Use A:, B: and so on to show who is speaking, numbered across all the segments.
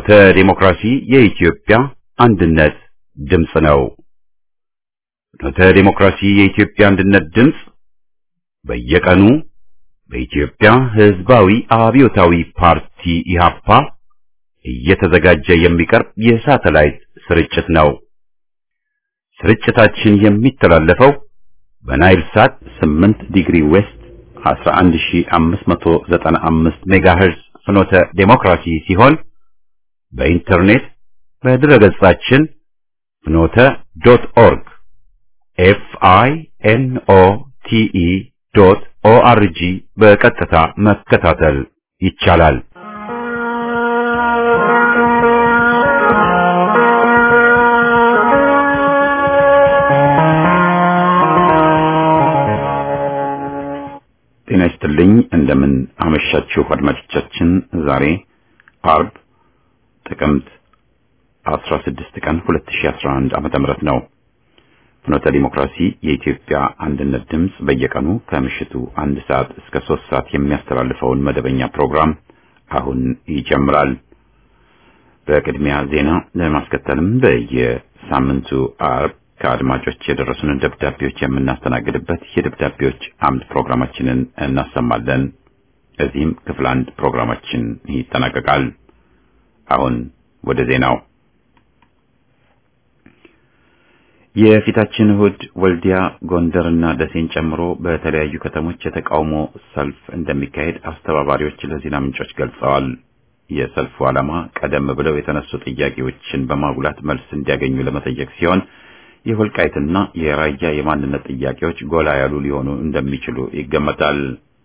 A: ፍኖተ ዲሞክራሲ የኢትዮጵያ አንድነት ድምፅ ነው። ፍኖተ ዲሞክራሲ የኢትዮጵያ አንድነት ድምፅ በየቀኑ በኢትዮጵያ ሕዝባዊ አብዮታዊ ፓርቲ ኢህአፓ እየተዘጋጀ የሚቀርብ የሳተላይት ስርጭት ነው። ስርጭታችን የሚተላለፈው በናይል ሳት 8 ዲግሪ ዌስት 11595 ሜጋሄርዝ ፍኖተ ዴሞክራሲ ሲሆን በኢንተርኔት በድረገጻችን ፍኖተ ዶት ኦርግ ኤፍ አይ ኤን ኦ ቲ ኢ ዶት ኦ አር ጂ በቀጥታ መከታተል ይቻላል። ጤና ይስጥልኝ። እንደምን አመሻችሁ አድማጮቻችን። ዛሬ አርብ ጥቅምት 16 ቀን 2011 ዓመተ ምህረት ነው። ፍኖተ ዲሞክራሲ የኢትዮጵያ አንድነት ድምፅ በየቀኑ ከምሽቱ አንድ ሰዓት እስከ ሶስት ሰዓት የሚያስተላልፈውን መደበኛ ፕሮግራም አሁን ይጀምራል። በቅድሚያ ዜና ለማስከተልም በየሳምንቱ አርብ ከአድማጮች የደረሱንን ደብዳቤዎች የምናስተናግድበት የደብዳቤዎች አምድ ፕሮግራማችንን እናሰማለን። እዚህም ክፍል አንድ ፕሮግራማችን ይጠናቀቃል። አሁን ወደ ዜናው። የፊታችን እሁድ ወልዲያ፣ ጎንደርና ደሴን ጨምሮ በተለያዩ ከተሞች የተቃውሞ ሰልፍ እንደሚካሄድ አስተባባሪዎች ለዜና ምንጮች ገልጸዋል። የሰልፉ ዓላማ ቀደም ብለው የተነሱ ጥያቄዎችን በማጉላት መልስ እንዲያገኙ ለመጠየቅ ሲሆን የወልቃይትና የራያ የማንነት ጥያቄዎች ጎላ ያሉ ሊሆኑ እንደሚችሉ ይገመታል።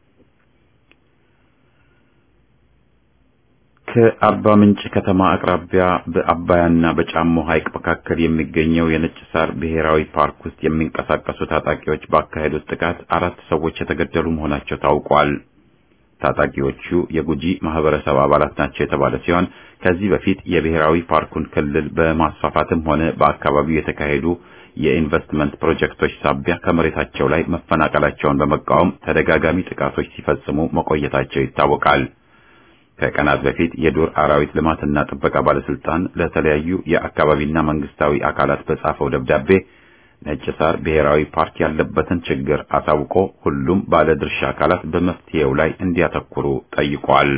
A: ከአርባ ምንጭ ከተማ አቅራቢያ በአባያና በጫሞ ሐይቅ መካከል የሚገኘው የነጭ ሳር ብሔራዊ ፓርክ ውስጥ የሚንቀሳቀሱ ታጣቂዎች ባካሄዱት ጥቃት አራት ሰዎች የተገደሉ መሆናቸው ታውቋል። ታጣቂዎቹ የጉጂ ማህበረሰብ አባላት ናቸው የተባለ ሲሆን ከዚህ በፊት የብሔራዊ ፓርኩን ክልል በማስፋፋትም ሆነ በአካባቢው የተካሄዱ የኢንቨስትመንት ፕሮጀክቶች ሳቢያ ከመሬታቸው ላይ መፈናቀላቸውን በመቃወም ተደጋጋሚ ጥቃቶች ሲፈጽሙ መቆየታቸው ይታወቃል። ከቀናት በፊት የዱር አራዊት ልማትና ጥበቃ ባለስልጣን ለተለያዩ የአካባቢና መንግስታዊ አካላት በጻፈው ደብዳቤ ነጭ ሳር ብሔራዊ ፓርክ ያለበትን ችግር አሳውቆ ሁሉም ባለድርሻ አካላት በመፍትሄው ላይ እንዲያተኩሩ ጠይቋል።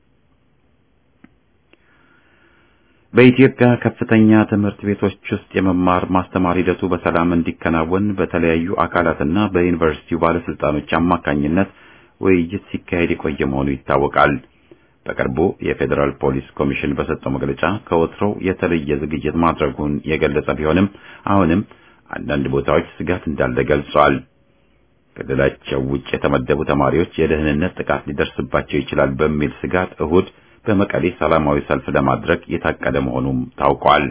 A: በኢትዮጵያ ከፍተኛ ትምህርት ቤቶች ውስጥ የመማር ማስተማር ሂደቱ በሰላም እንዲከናወን በተለያዩ አካላትና በዩኒቨርሲቲው ባለስልጣኖች አማካኝነት ውይይት ሲካሄድ የቆየ መሆኑ ይታወቃል። በቅርቡ የፌዴራል ፖሊስ ኮሚሽን በሰጠው መግለጫ ከወትሮው የተለየ ዝግጅት ማድረጉን የገለጸ ቢሆንም አሁንም አንዳንድ ቦታዎች ስጋት እንዳለ ገልጿል። ክልላቸው ውጭ የተመደቡ ተማሪዎች የደህንነት ጥቃት ሊደርስባቸው ይችላል በሚል ስጋት እሁድ በመቀሌ ሰላማዊ ሰልፍ ለማድረግ የታቀደ መሆኑም ታውቋል።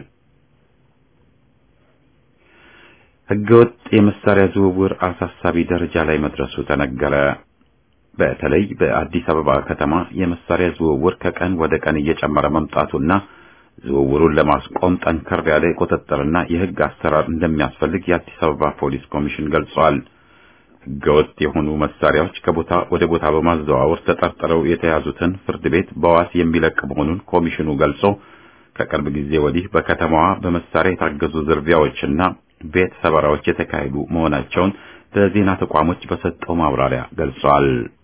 A: ሕገወጥ የመሳሪያ ዝውውር አሳሳቢ ደረጃ ላይ መድረሱ ተነገረ። በተለይ በአዲስ አበባ ከተማ የመሳሪያ ዝውውር ከቀን ወደ ቀን እየጨመረ መምጣቱና ዝውውሩን ለማስቆም ጠንከር ያለ የቁጥጥርና የሕግ አሰራር እንደሚያስፈልግ የአዲስ አበባ ፖሊስ ኮሚሽን ገልጿል። ሕገወጥ የሆኑ መሳሪያዎች ከቦታ ወደ ቦታ በማዘዋወር ተጠርጥረው የተያዙትን ፍርድ ቤት በዋስ የሚለቅ መሆኑን ኮሚሽኑ ገልጾ ከቅርብ ጊዜ ወዲህ በከተማዋ በመሳሪያ የታገዙ ዝርፊያዎችና ቤት ሰበራዎች የተካሄዱ መሆናቸውን ለዜና ተቋሞች በሰጠው ማብራሪያ ገልጿል።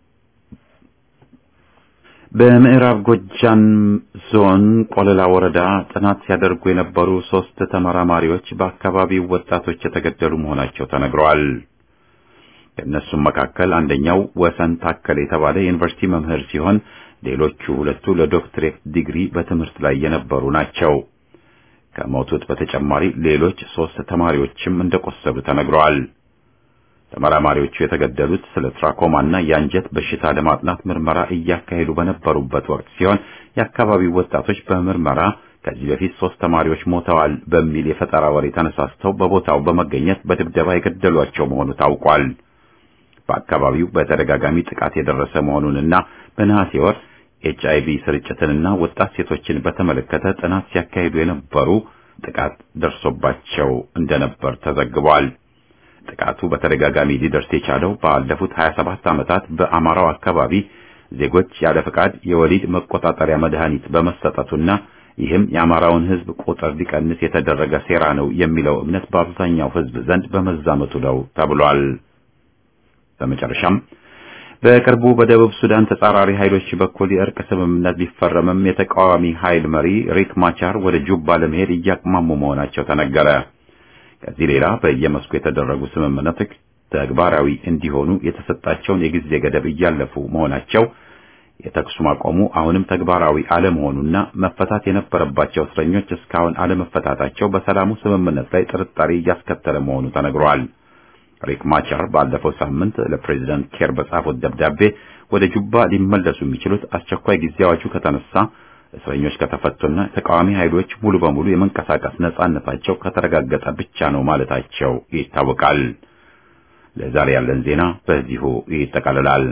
A: በምዕራብ ጎጃም ዞን ቆለላ ወረዳ ጥናት ሲያደርጉ የነበሩ ሶስት ተመራማሪዎች በአካባቢው ወጣቶች የተገደሉ መሆናቸው ተነግረዋል። ከእነሱም መካከል አንደኛው ወሰን ታከል የተባለ የዩኒቨርሲቲ መምህር ሲሆን ሌሎቹ ሁለቱ ለዶክትሬት ዲግሪ በትምህርት ላይ የነበሩ ናቸው። ከሞቱት በተጨማሪ ሌሎች ሶስት ተማሪዎችም እንደቆሰሉ ተነግረዋል። ተመራማሪዎቹ የተገደሉት ስለ ትራኮማና የአንጀት በሽታ ለማጥናት ምርመራ እያካሄዱ በነበሩበት ወቅት ሲሆን የአካባቢው ወጣቶች በምርመራ ከዚህ በፊት ሶስት ተማሪዎች ሞተዋል በሚል የፈጠራ ወሬ ተነሳስተው በቦታው በመገኘት በድብደባ የገደሏቸው መሆኑ ታውቋል። በአካባቢው በተደጋጋሚ ጥቃት የደረሰ መሆኑንና በነሐሴ ወር ኤች አይቪ ስርጭትንና ወጣት ሴቶችን በተመለከተ ጥናት ሲያካሂዱ የነበሩ ጥቃት ደርሶባቸው እንደነበር ተዘግቧል። ጥቃቱ በተደጋጋሚ ሊደርስ የቻለው ባለፉት 27 ዓመታት በአማራው አካባቢ ዜጎች ያለ ፈቃድ የወሊድ መቆጣጠሪያ መድኃኒት በመሰጠቱና ይህም የአማራውን ሕዝብ ቁጥር ሊቀንስ የተደረገ ሴራ ነው የሚለው እምነት በአብዛኛው ሕዝብ ዘንድ በመዛመቱ ነው ተብሏል። በመጨረሻም በቅርቡ በደቡብ ሱዳን ተጻራሪ ኃይሎች በኩል የእርቅ ስምምነት ቢፈረምም የተቃዋሚ ኃይል መሪ ሪክ ማቻር ወደ ጁባ ለመሄድ እያቅማሙ መሆናቸው ተነገረ። ከዚህ ሌላ በየመስኩ የተደረጉ ስምምነቶች ተግባራዊ እንዲሆኑ የተሰጣቸውን የጊዜ ገደብ እያለፉ መሆናቸው የተኩስ ማቆሙ አሁንም ተግባራዊ አለመሆኑና መፈታት የነበረባቸው እስረኞች እስካሁን አለመፈታታቸው በሰላሙ ስምምነት ላይ ጥርጣሬ እያስከተለ መሆኑ ተነግሯል። ሪክ ማቻር ባለፈው ሳምንት ለፕሬዚዳንት ኬር በጻፉት ደብዳቤ ወደ ጁባ ሊመለሱ የሚችሉት አስቸኳይ ጊዜ አዋጁ ከተነሳ፣ እስረኞች ከተፈቱና ተቃዋሚ ኃይሎች ሙሉ በሙሉ የመንቀሳቀስ ነጻነታቸው ከተረጋገጠ ብቻ ነው ማለታቸው ይታወቃል። ለዛሬ ያለን ዜና በዚሁ ይጠቃልላል።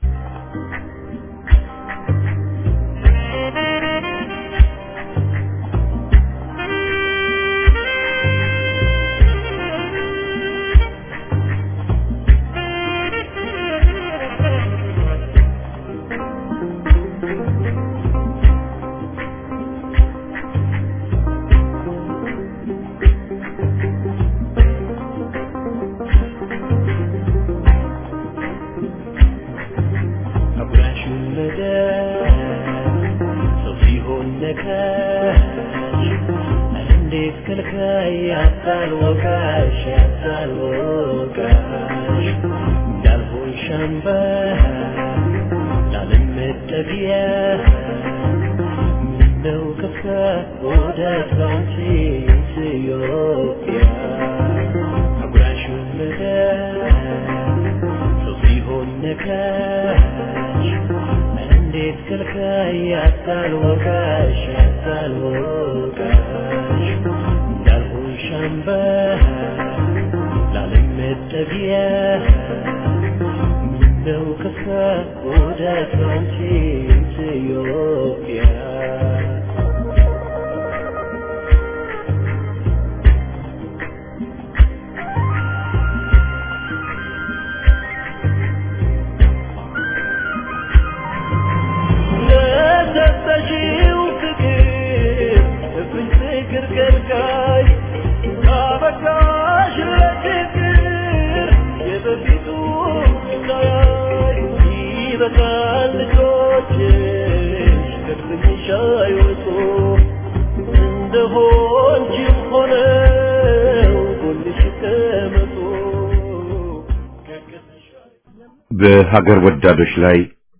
A: በሀገር ወዳዶች ላይ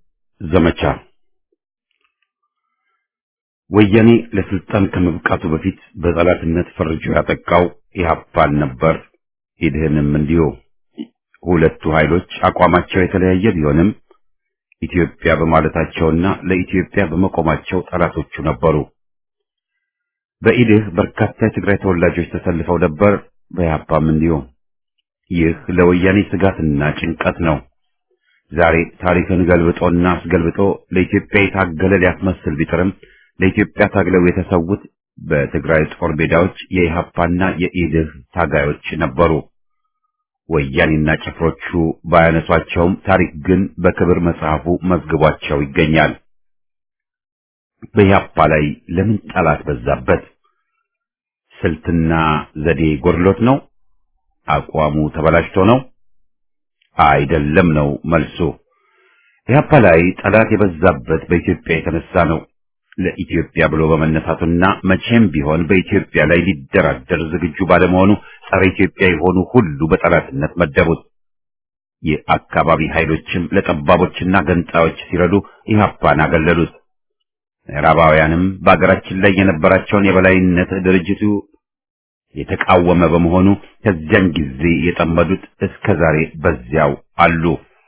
A: ዘመቻ ወያኔ ለስልጣን ከመብቃቱ በፊት በጠላትነት ፈርጆ ያጠቃው ኢህአፓን ነበር። ኢድህንም እንዲሁ። ሁለቱ ኃይሎች አቋማቸው የተለያየ ቢሆንም ኢትዮጵያ በማለታቸውና ለኢትዮጵያ በመቆማቸው ጠላቶቹ ነበሩ። በኢድህ በርካታ የትግራይ ተወላጆች ተሰልፈው ነበር። በኢህአፓም እንዲሁ። ይህ ለወያኔ ስጋትና ጭንቀት ነው። ዛሬ ታሪክን ገልብጦና አስገልብጦ ለኢትዮጵያ የታገለ ሊያስመስል ቢጥርም ለኢትዮጵያ ታግለው የተሰዉት በትግራይ ጦር ሜዳዎች የኢሃፓና የኢድህ ታጋዮች ነበሩ። ወያኔና ጭፍሮቹ ባያነሷቸውም ታሪክ ግን በክብር መጽሐፉ መዝግቧቸው ይገኛል። በኢሃፓ ላይ ለምን ጠላት በዛበት? ስልትና ዘዴ ጎድሎት ነው? አቋሙ ተበላሽቶ ነው? አይደለም ነው መልሱ። ኢህአፓ ላይ ጠላት የበዛበት በኢትዮጵያ የተነሳ ነው። ለኢትዮጵያ ብሎ በመነሳቱና መቼም ቢሆን በኢትዮጵያ ላይ ሊደራደር ዝግጁ ባለመሆኑ ጸረ ኢትዮጵያ የሆኑ ሁሉ በጠላትነት መደቡት። የአካባቢ ኃይሎችም ለጠባቦችና ገንጣዮች ሲረዱ ኢህአፓን አገለሉት። ምዕራባውያንም በአገራችን ላይ የነበራቸውን የበላይነት ድርጅቱ የተቃወመ በመሆኑ ከዚያን ጊዜ የጠመዱት እስከ ዛሬ በዚያው አሉ።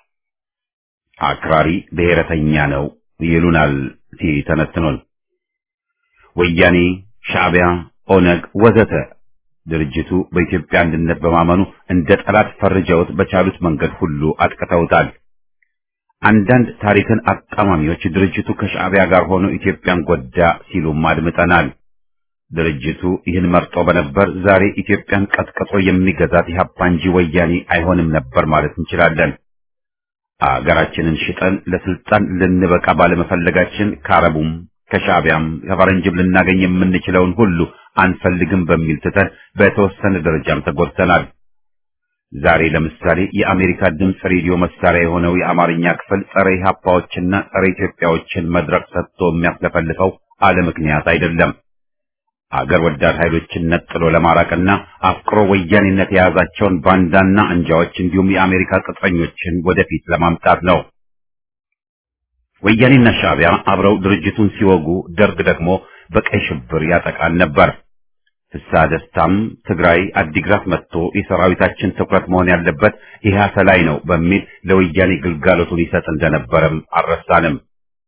A: አክራሪ ብሔረተኛ ነው ይሉናል ሲተነትኑን። ወያኔ፣ ሻዕቢያ፣ ኦነግ ወዘተ ድርጅቱ በኢትዮጵያ አንድነት በማመኑ እንደ ጠላት ፈርጀውት በቻሉት መንገድ ሁሉ አጥቅተውታል። አንዳንድ ታሪክን አጣማሚዎች ድርጅቱ ከሻዕቢያ ጋር ሆኖ ኢትዮጵያን ጎዳ ሲሉም አድምጠናል። ድርጅቱ ይህን መርጦ በነበር ዛሬ ኢትዮጵያን ቀጥቅጦ የሚገዛት ኢህአፓ እንጂ ወያኔ አይሆንም ነበር ማለት እንችላለን። አገራችንን ሽጠን ለስልጣን ልንበቃ ባለመፈለጋችን ከአረቡም ከሻዕቢያም ከፈረንጅም ልናገኝ የምንችለውን ሁሉ አንፈልግም በሚል ትተን በተወሰነ ደረጃም ተጎድተናል። ዛሬ ለምሳሌ የአሜሪካ ድምፅ ሬዲዮ መሳሪያ የሆነው የአማርኛ ክፍል ጸረ ኢህአፓዎችና ጸረ ኢትዮጵያዎችን መድረክ ሰጥቶ የሚያስለፈልፈው አለ ምክንያት አይደለም። አገር ወዳድ ኃይሎችን ነጥሎ ለማራቅና አፍቅሮ ወያኔነት የያዛቸውን ባንዳና አንጃዎች እንዲሁም የአሜሪካ ቅጥረኞችን ወደፊት ለማምጣት ነው። ወያኔና ሻዕቢያ አብረው ድርጅቱን ሲወጉ፣ ደርግ ደግሞ በቀይ ሽብር ያጠቃን ነበር። ፍስሐ ደስታም ትግራይ አዲግራት መጥቶ የሰራዊታችን ትኩረት መሆን ያለበት ኢህአሰ ላይ ነው በሚል ለወያኔ ግልጋሎቱን ይሰጥ እንደነበረም አልረሳንም።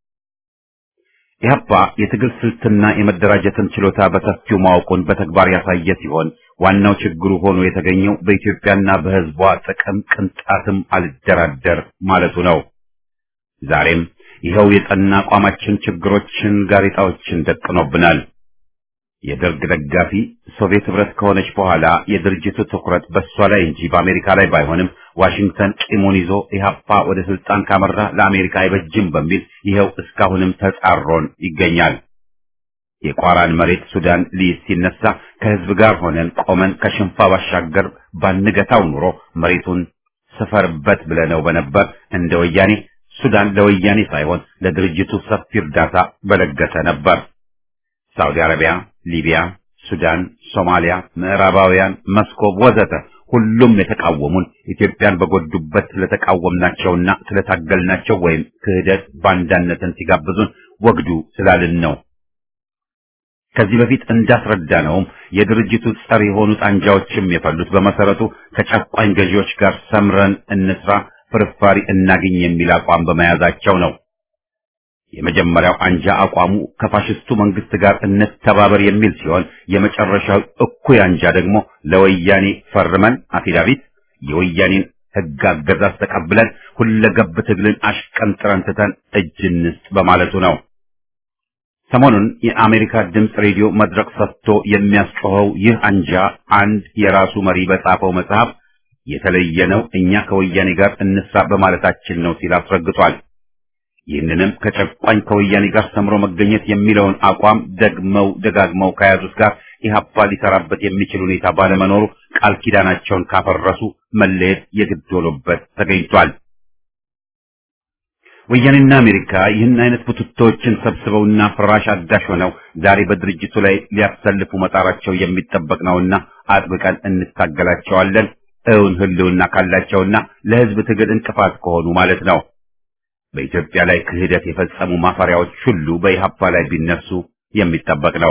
A: ኢህአፓ የትግል ስልትና የመደራጀትን ችሎታ በሰፊው ማወቁን በተግባር ያሳየ ሲሆን ዋናው ችግሩ ሆኖ የተገኘው በኢትዮጵያና በሕዝቧ ጥቅም ቅንጣትም አልደራደር ማለቱ ነው። ዛሬም ይኸው የጠና አቋማችን ችግሮችን፣ ጋሬጣዎችን ደቅኖብናል። የደርግ ደጋፊ ሶቪየት ህብረት ከሆነች በኋላ የድርጅቱ ትኩረት በእሷ ላይ እንጂ በአሜሪካ ላይ ባይሆንም ዋሽንግተን ቂሙን ይዞ ኢህአፓ ወደ ስልጣን ካመራ ለአሜሪካ አይበጅም በሚል ይኸው እስካሁንም ተጻሮን ይገኛል። የቋራን መሬት ሱዳን ሊይዝ ሲነሳ ከህዝብ ጋር ሆነን ቆመን ከሽንፋ ባሻገር ባንገታው ኑሮ መሬቱን ስፈርበት ብለነው በነበር እንደ ወያኔ ሱዳን ለወያኔ ሳይሆን ለድርጅቱ ሰፊ እርዳታ በለገሰ ነበር። ሳውዲ አረቢያ፣ ሊቢያ፣ ሱዳን፣ ሶማሊያ፣ ምዕራባውያን፣ መስኮብ ወዘተ ሁሉም የተቃወሙን ኢትዮጵያን በጎዱበት ስለተቃወምናቸውና ስለታገልናቸው ወይም ክህደት ባንዳነትን ሲጋብዙን ወግዱ ስላልን ነው። ከዚህ በፊት እንዳስረዳነውም የድርጅቱ ጸር የሆኑት አንጃዎችም የፈሉት በመሰረቱ ከጨቋኝ ገዢዎች ጋር ሰምረን እንስራ፣ ፍርፋሪ እናግኝ የሚል አቋም በመያዛቸው ነው። የመጀመሪያው አንጃ አቋሙ ከፋሽስቱ መንግስት ጋር እንተባበር የሚል ሲሆን የመጨረሻው እኩይ አንጃ ደግሞ ለወያኔ ፈርመን አፊዳቪት የወያኔን ሕግ አገዛዝ ተቀብለን ሁለገብ ትግልን አሽቀንጥረን ትተን እጅ እንስጥ በማለቱ ነው። ሰሞኑን የአሜሪካ ድምፅ ሬዲዮ መድረክ ሰጥቶ የሚያስጮኸው ይህ አንጃ አንድ የራሱ መሪ በጻፈው መጽሐፍ የተለየ ነው፣ እኛ ከወያኔ ጋር እንስራ በማለታችን ነው ሲል አስረግጧል። ይህንንም ከጨቋኝ ከወያኔ ጋር ሰምሮ መገኘት የሚለውን አቋም ደግመው ደጋግመው ከያዙት ጋር ኢህአፓ ሊሰራበት የሚችል ሁኔታ ባለመኖሩ ቃል ኪዳናቸውን ካፈረሱ መለየት የግድ ሆኖበት ተገኝቷል። ወያኔና አሜሪካ ይህን አይነት ቡትቶችን ሰብስበውና ፍራሽ አዳሽ ሆነው ዛሬ በድርጅቱ ላይ ሊያሰልፉ መጣራቸው የሚጠበቅ ነውና አጥብቀን እንታገላቸዋለን። እውን ህልውና ካላቸውና ለህዝብ ትግል እንቅፋት ከሆኑ ማለት ነው። በኢትዮጵያ ላይ ክህደት የፈጸሙ ማፈሪያዎች ሁሉ በኢህአፓ ላይ ቢነሱ የሚጠበቅ ነው።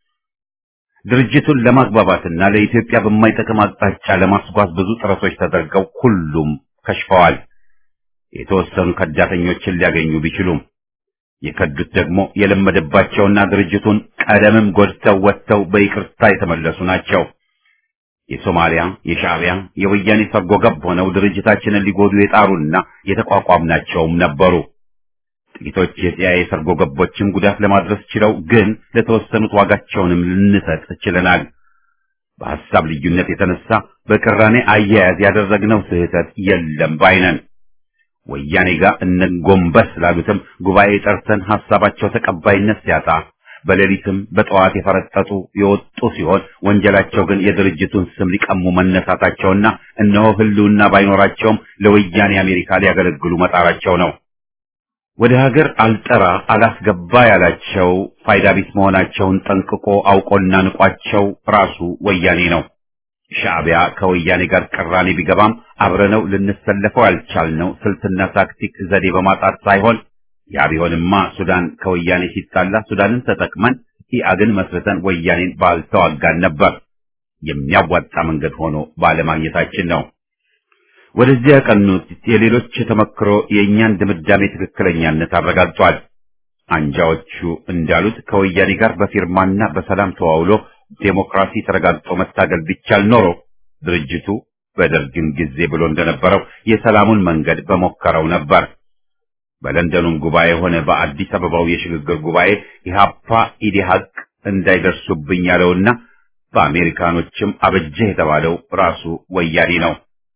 A: ድርጅቱን ለማግባባትና ለኢትዮጵያ በማይጠቅም አቅጣጫ ለማስጓዝ ብዙ ጥረቶች ተደርገው ሁሉም ከሽፈዋል። የተወሰኑ ከዳተኞችን ሊያገኙ ቢችሉም የከዱት ደግሞ የለመደባቸውና ድርጅቱን ቀደምም ጎድተው ወጥተው በይቅርታ የተመለሱ ናቸው። የሶማሊያ፣ የሻዕቢያ፣ የወያኔ ሰርጎ ገብ ሆነው ድርጅታችንን ሊጎዱ የጣሩና የተቋቋምናቸውም ነበሩ። ጥቂቶች የሲአይኤ ሰርጎ ገቦችም ጉዳት ለማድረስ ችለው፣ ግን ለተወሰኑት ዋጋቸውንም ልንሰጥ ችለናል። በሐሳብ ልዩነት የተነሳ በቅራኔ አያያዝ ያደረግነው ስህተት የለም ባይነን። ወያኔ ጋር እነጎንበስ ላሉትም ጉባኤ ጠርተን ሐሳባቸው ተቀባይነት ሲያጣ በሌሊትም በጠዋት የፈረጠጡ የወጡ ሲሆን ወንጀላቸው ግን የድርጅቱን ስም ሊቀሙ መነሳታቸውና እነሆ ህልውና ባይኖራቸውም ለወያኔ አሜሪካ ሊያገለግሉ መጣራቸው ነው። ወደ ሀገር አልጠራ አላስገባ ያላቸው ፋይዳ ቢስ መሆናቸውን ጠንቅቆ አውቆና ንቋቸው ራሱ ወያኔ ነው። ሻዕቢያ ከወያኔ ጋር ቅራኔ ቢገባም አብረነው ልንሰለፈው ያልቻልነው ስልትና ታክቲክ ዘዴ በማጣት ሳይሆን ያ ቢሆንማ ሱዳን ከወያኔ ሲጣላ ሱዳንን ተጠቅመን ኢአግን መስርተን ወያኔን ባልተዋጋን ነበር። የሚያዋጣ መንገድ ሆኖ ባለማግኘታችን ነው። ወደዚያ ያቀኑት የሌሎች ተመክሮ የእኛን ድምዳሜ ትክክለኛነት አረጋግጧል። አንጃዎቹ እንዳሉት ከወያኔ ጋር በፊርማና በሰላም ተዋውሎ ዴሞክራሲ ተረጋግጦ መታገል ቢቻል ኖሮ ድርጅቱ በደርግም ጊዜ ብሎ እንደነበረው የሰላሙን መንገድ በሞከረው ነበር። በለንደኑም ጉባኤ ሆነ በአዲስ አበባው የሽግግር ጉባኤ ኢህአፓ ኢዲሃቅ እንዳይደርሱብኝ ያለውና በአሜሪካኖችም አበጀህ የተባለው ራሱ ወያኔ ነው።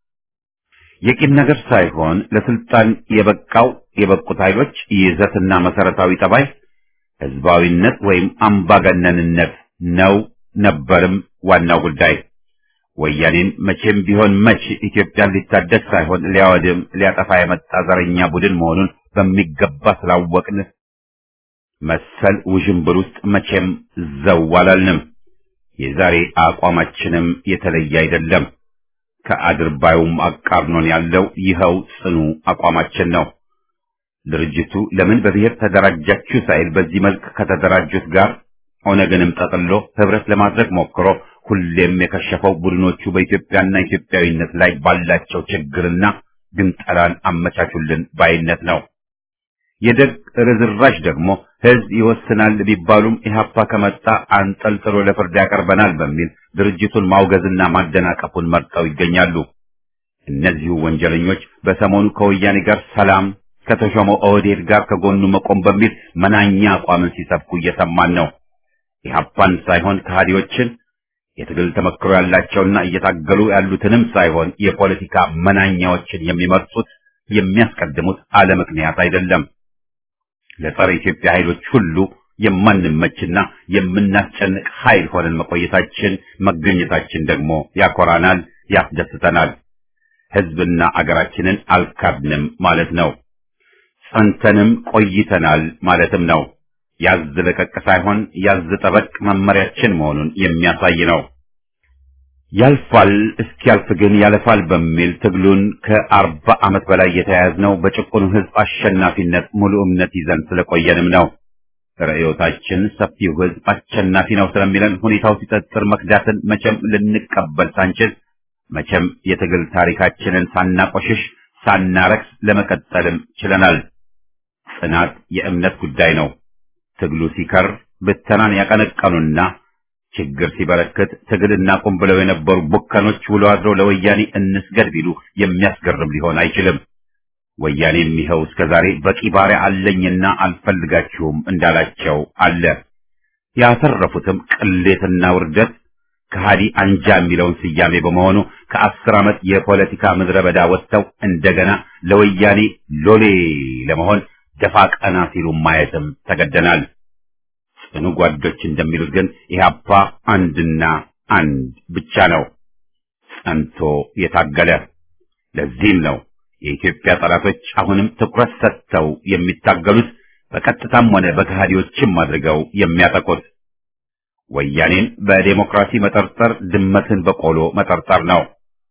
A: የቂም ነገር ሳይሆን ለስልጣን የበቃው የበቁት ኃይሎች ይዘትና መሰረታዊ ጠባይ ህዝባዊነት ወይም አምባገነንነት ነው ነበርም ዋናው ጉዳይ። ወያኔን መቼም ቢሆን መች ኢትዮጵያን ሊታደግ ሳይሆን ሊያወድም ሊያጠፋ የመጣ ዘረኛ ቡድን መሆኑን በሚገባ ስላወቅን መሰል ውዥንብር ውስጥ መቼም ዘው አላልንም። የዛሬ አቋማችንም የተለየ አይደለም። ከአድርባዩም አቃርኖን ያለው ይኸው ጽኑ አቋማችን ነው። ድርጅቱ ለምን በብሔር ተደራጃችሁ ሳይል በዚህ መልክ ከተደራጁት ጋር ኦነግንም ጠቅሎ ህብረት ለማድረግ ሞክሮ ሁሌም የከሸፈው ቡድኖቹ በኢትዮጵያና ኢትዮጵያዊነት ላይ ባላቸው ችግርና ግንጠላን አመቻቹልን ባይነት ነው። የደግ ርዝራዥ ደግሞ ህዝብ ይወስናል ቢባሉም ኢህአፓ ከመጣ አንጠልጥሎ ለፍርድ ያቀርበናል በሚል ድርጅቱን ማውገዝና ማደናቀፉን መርጠው ይገኛሉ። እነዚሁ ወንጀለኞች በሰሞኑ ከወያኔ ጋር ሰላም ከተሾመው ኦህዴድ ጋር ከጎኑ መቆም በሚል መናኛ አቋምን ሲሰብኩ እየሰማን ነው። ኢህአፓን ሳይሆን ከሃዲዎችን የትግል ተመክሮ ያላቸውና እየታገሉ ያሉትንም ሳይሆን የፖለቲካ መናኛዎችን የሚመርጡት የሚያስቀድሙት አለ ምክንያት አይደለም። ለጸረ ኢትዮጵያ ኃይሎች ሁሉ የማንመችና የምናስጨንቅ ኃይል ሆነን መቆየታችን መገኘታችን ደግሞ ያኮራናል፣ ያስደስተናል። ህዝብና አገራችንን አልካድንም ማለት ነው። ጸንተንም ቆይተናል ማለትም ነው። ያዝ ለቀቅ ሳይሆን ያዝ ጠበቅ መመሪያችን መሆኑን የሚያሳይ ነው። ያልፋል እስኪያልፍ ግን ያለፋል በሚል ትግሉን ከአርባ ዓመት በላይ የተያያዝነው በጭቁኑ ህዝብ አሸናፊነት ሙሉ እምነት ይዘን ስለቆየንም ነው። ርዕዮታችን ሰፊው ህዝብ አሸናፊ ነው ስለሚለን ሁኔታው ሲጠጥር መክዳትን መቼም ልንቀበል ሳንችል መቼም የትግል ታሪካችንን ሳናቆሽሽ ሳናረክስ ለመቀጠልም ችለናል። ጽናት የእምነት ጉዳይ ነው። ትግሉ ሲከር ብተናን ያቀነቀኑና ችግር ሲበረክት ትግል እናቁም ብለው የነበሩ ቡከኖች ውሎ አድረው ለወያኔ እንስገድ ቢሉ የሚያስገርም ሊሆን አይችልም። ወያኔም ይኸው እስከ ዛሬ በቂ ባሪያ አለኝና አልፈልጋችሁም እንዳላቸው አለ። ያተረፉትም ቅሌትና ውርደት ከሃዲ አንጃ የሚለውን ስያሜ በመሆኑ ከአስር ዓመት የፖለቲካ ምድረ በዳ ወጥተው እንደገና ለወያኔ ሎሌ ለመሆን ደፋ ቀና ሲሉ ማየትም ተገደናል። ጽኑ ጓዶች እንደሚሉት ግን ኢህአፓ አንድና አንድ ብቻ ነው፣ ጸንቶ የታገለ። ለዚህም ነው የኢትዮጵያ ጠላቶች አሁንም ትኩረት ሰጥተው የሚታገሉት በቀጥታም ሆነ በከሃዲዎችም አድርገው የሚያጠቁት። ወያኔን በዴሞክራሲ መጠርጠር ድመትን በቆሎ መጠርጠር ነው።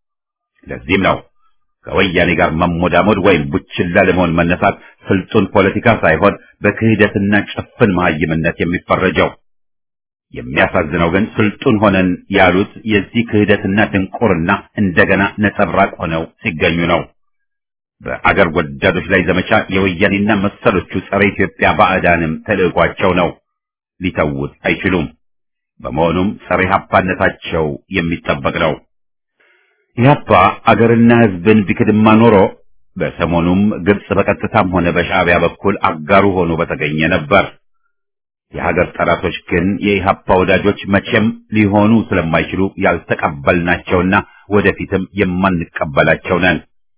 A: ለዚህም ነው ከወያኔ ጋር መሞዳሞድ ወይም ቡችላ ለመሆን መነሳት ስልጡን ፖለቲካ ሳይሆን በክህደትና ጭፍን መሀይምነት የሚፈረጀው። የሚያሳዝነው ግን ስልጡን ሆነን ያሉት የዚህ ክህደትና ድንቁርና እንደገና ነጸብራቅ ሆነው ሲገኙ ነው። በአገር ወዳዶች ላይ ዘመቻ የወያኔና መሰሎቹ ጸረ ኢትዮጵያ ባዕዳንም ተልዕኳቸው ነው። ሊተውት አይችሉም። በመሆኑም ጸረ ኢህአፓነታቸው የሚጠበቅ ነው። ኢህአፓ አገርና ሕዝብን ቢክድማ ኖሮ በሰሞኑም ግብጽ በቀጥታም ሆነ በሻዕቢያ በኩል አጋሩ ሆኖ በተገኘ ነበር። የሀገር ጠላቶች ግን የኢህአፓ ወዳጆች መቼም ሊሆኑ ስለማይችሉ ያልተቀበልናቸውና ወደፊትም የማንቀበላቸው ነን።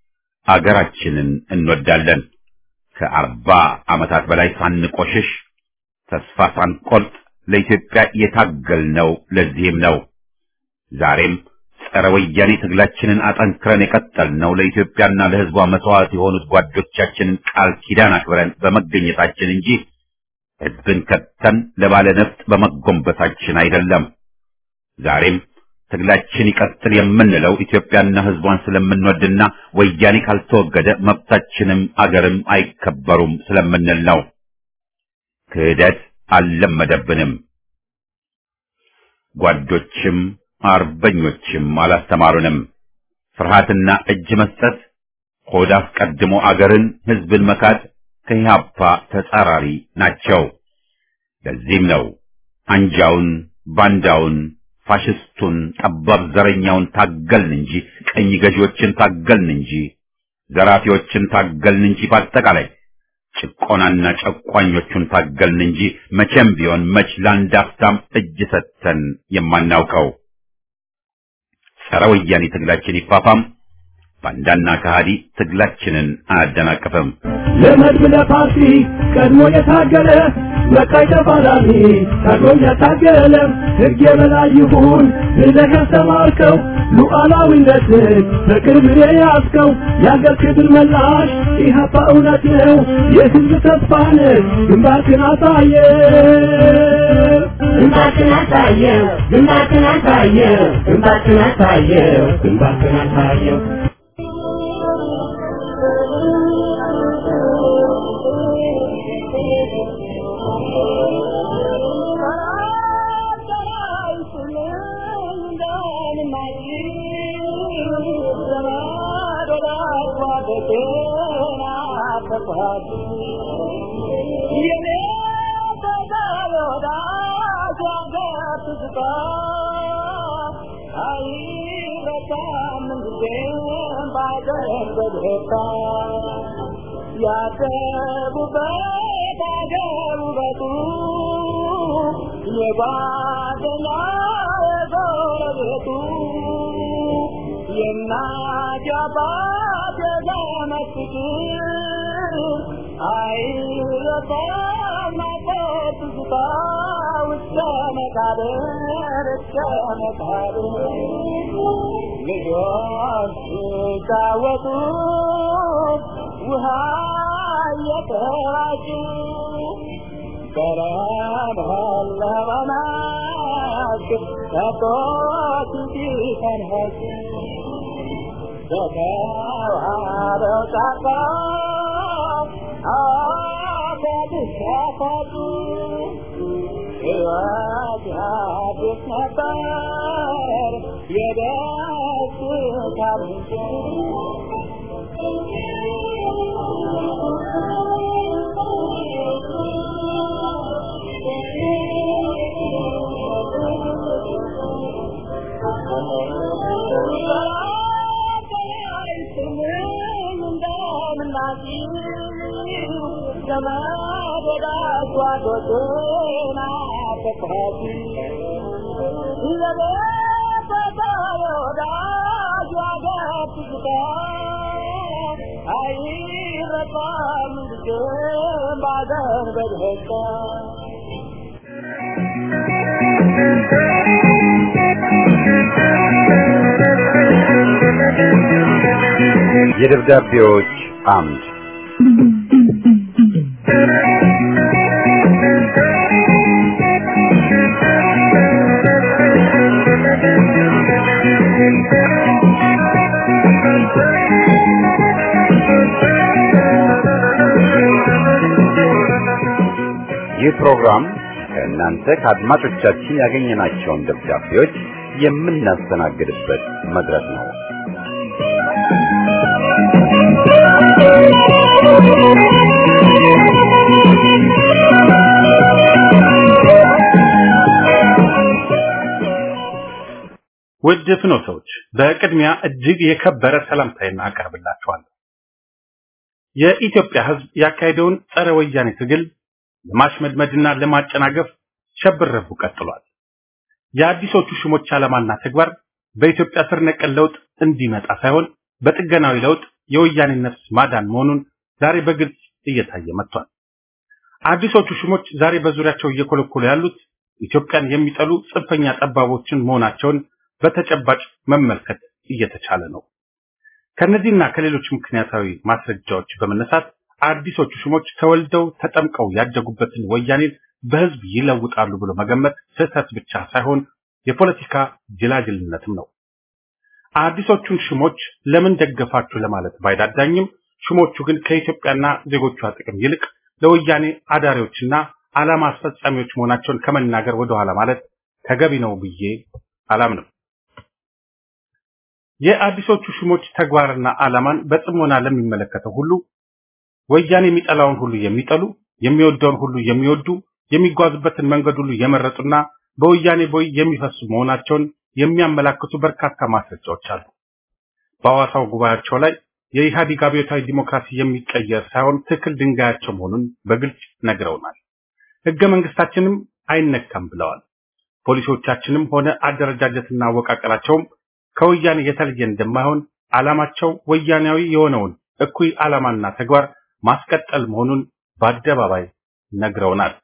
A: አገራችንን እንወዳለን። ከአርባ ዓመታት በላይ ሳንቆሽሽ ተስፋ ሳንቆርጥ ለኢትዮጵያ የታገልነው ለዚህም ነው። ዛሬም ጸረ ወያኔ ትግላችንን አጠንክረን የቀጠልነው ለኢትዮጵያና ለሕዝቧ መስዋዕት የሆኑት ጓዶቻችንን ቃል ኪዳን አክብረን በመገኘታችን እንጂ ሕዝብን ከተን ለባለ ነፍጥ በመጎንበታችን አይደለም። ዛሬም ትግላችን ይቀጥል የምንለው ኢትዮጵያና ሕዝቧን ስለምንወድና ወያኔ ካልተወገደ መብታችንም አገርም አይከበሩም ስለምንል ነው። ክህደት አልለመደብንም። ጓዶችም አርበኞችም አላስተማሩንም። ፍርሃትና እጅ መስጠት፣ ሆድ አስቀድሞ አገርን ሕዝብን መካድ ከኢህአፓ ተጻራሪ ናቸው። ለዚህም ነው አንጃውን፣ ባንዳውን፣ ፋሽስቱን፣ ጠባብ ዘረኛውን ታገልን እንጂ ቀኝ ገዢዎችን ታገልን እንጂ ዘራፊዎችን ታገልን እንጂ በአጠቃላይ ጭቆናና ጨቋኞቹን ታገልን እንጂ መቼም ቢሆን መች ለአንድ አፍታም እጅ ሰጥተን የማናውቀው። ጸረ ወያኔ ትግላችን ይፋፋም፣ ባንዳና ከሃዲ ትግላችንን አያደናቅፍም።
B: ለመድብ ለፓርቲ ቀድሞ የታገለ በቃይ ተፋላሚ ቀድሞ የታገለ ሕግ የበላይ ይሁን ብለህ ያስተማርከው ሉዓላዊነትን በቅርብ የያዝከው የአገር ክብር መላሽ ኢህአፓ እውነት ነው የሕዝብ ተስፋ ነህ ግንባርክን አሳየ
C: ግንባርክን አሳየው ግንባርክን አሳየው ግንባርክን አሳየው
B: ግንባርክን አሳየው
D: ያደጉበት አገር ውበቱ የጓደኛ የጎረቤቱ የእናት የአባት የዘመድ ፍቅር አይረሳም ናፍቆት ትዝታ እስከ መቃብር እስከ መቃብር ልጆች ሲጫወቱ ውሃ እየተራጩ በለመለመ መስክ ከብቶች ሲፈንጩ በተዋበው ጫካ አበቦች ሲያፈሩ ሕይወት አዲስ ነበር የደስታ ምንጭ ዘመድ ወዳጅ ጓዶቼን አፈቅራቲ ለቤተሰብ ወዳጅ ዋገር ትዝታ አይረሳም ጊዜም ባገር በደስታ
A: የደብዳቤዎች አምድ ይህ ፕሮግራም ከእናንተ ከአድማጮቻችን ያገኘናቸውን ደብዳቤዎች የምናስተናግድበት መድረክ ነው።
E: ውድ ፍኖተዎች በቅድሚያ እጅግ የከበረ ሰላምታዬን አቀርብላችኋለሁ። የኢትዮጵያ ሕዝብ ያካሄደውን ጸረ ወያኔ ትግል ለማሽመድመድና ለማጨናገፍ ሸብረቡ ቀጥሏል። የአዲሶቹ ሹሞች ዓላማና ተግባር በኢትዮጵያ ስር ነቀል ለውጥ እንዲመጣ ሳይሆን በጥገናዊ ለውጥ የወያኔ ነፍስ ማዳን መሆኑን ዛሬ በግልጽ እየታየ መጥቷል። አዲሶቹ ሹሞች ዛሬ በዙሪያቸው እየኮለኮሉ ያሉት ኢትዮጵያን የሚጠሉ ጽንፈኛ ጠባቦችን መሆናቸውን በተጨባጭ መመልከት እየተቻለ ነው። ከነዚህና ከሌሎች ምክንያታዊ ማስረጃዎች በመነሳት አዲሶቹ ሹሞች ተወልደው ተጠምቀው ያደጉበትን ወያኔን በህዝብ ይለውጣሉ ብሎ መገመት ስህተት ብቻ ሳይሆን የፖለቲካ ጅላጅልነትም ነው። አዲሶቹን ሹሞች ለምን ደገፋችሁ ለማለት ባይዳዳኝም ሹሞቹ ግን ከኢትዮጵያና ዜጎቿ ጥቅም ይልቅ ለወያኔ አዳሪዎችና ዓላማ አስፈጻሚዎች መሆናቸውን ከመናገር ወደኋላ ማለት ተገቢ ነው ብዬ አላምንም። የአዲሶቹ ሹሞች ተግባርና ዓላማን በጽሞና ለሚመለከተው ሁሉ ወያኔ የሚጠላውን ሁሉ የሚጠሉ የሚወደውን ሁሉ የሚወዱ የሚጓዙበትን መንገድ ሁሉ የመረጡና በወያኔ ቦይ የሚፈሱ መሆናቸውን የሚያመላክቱ በርካታ ማስረጃዎች አሉ። በሐዋሳው ጉባኤያቸው ላይ የኢህአዴግ አብዮታዊ ዲሞክራሲ የሚቀየር ሳይሆን ትክል ድንጋያቸው መሆኑን በግልጽ ነግረውናል። ህገ መንግስታችንም አይነካም ብለዋል። ፖሊሶቻችንም ሆነ አደረጃጀትና አወቃቀራቸውም ከወያኔ የተለየ እንደማይሆን ዓላማቸው ወያኔያዊ የሆነውን እኩይ ዓላማና ተግባር ማስቀጠል መሆኑን በአደባባይ ነግረውናል።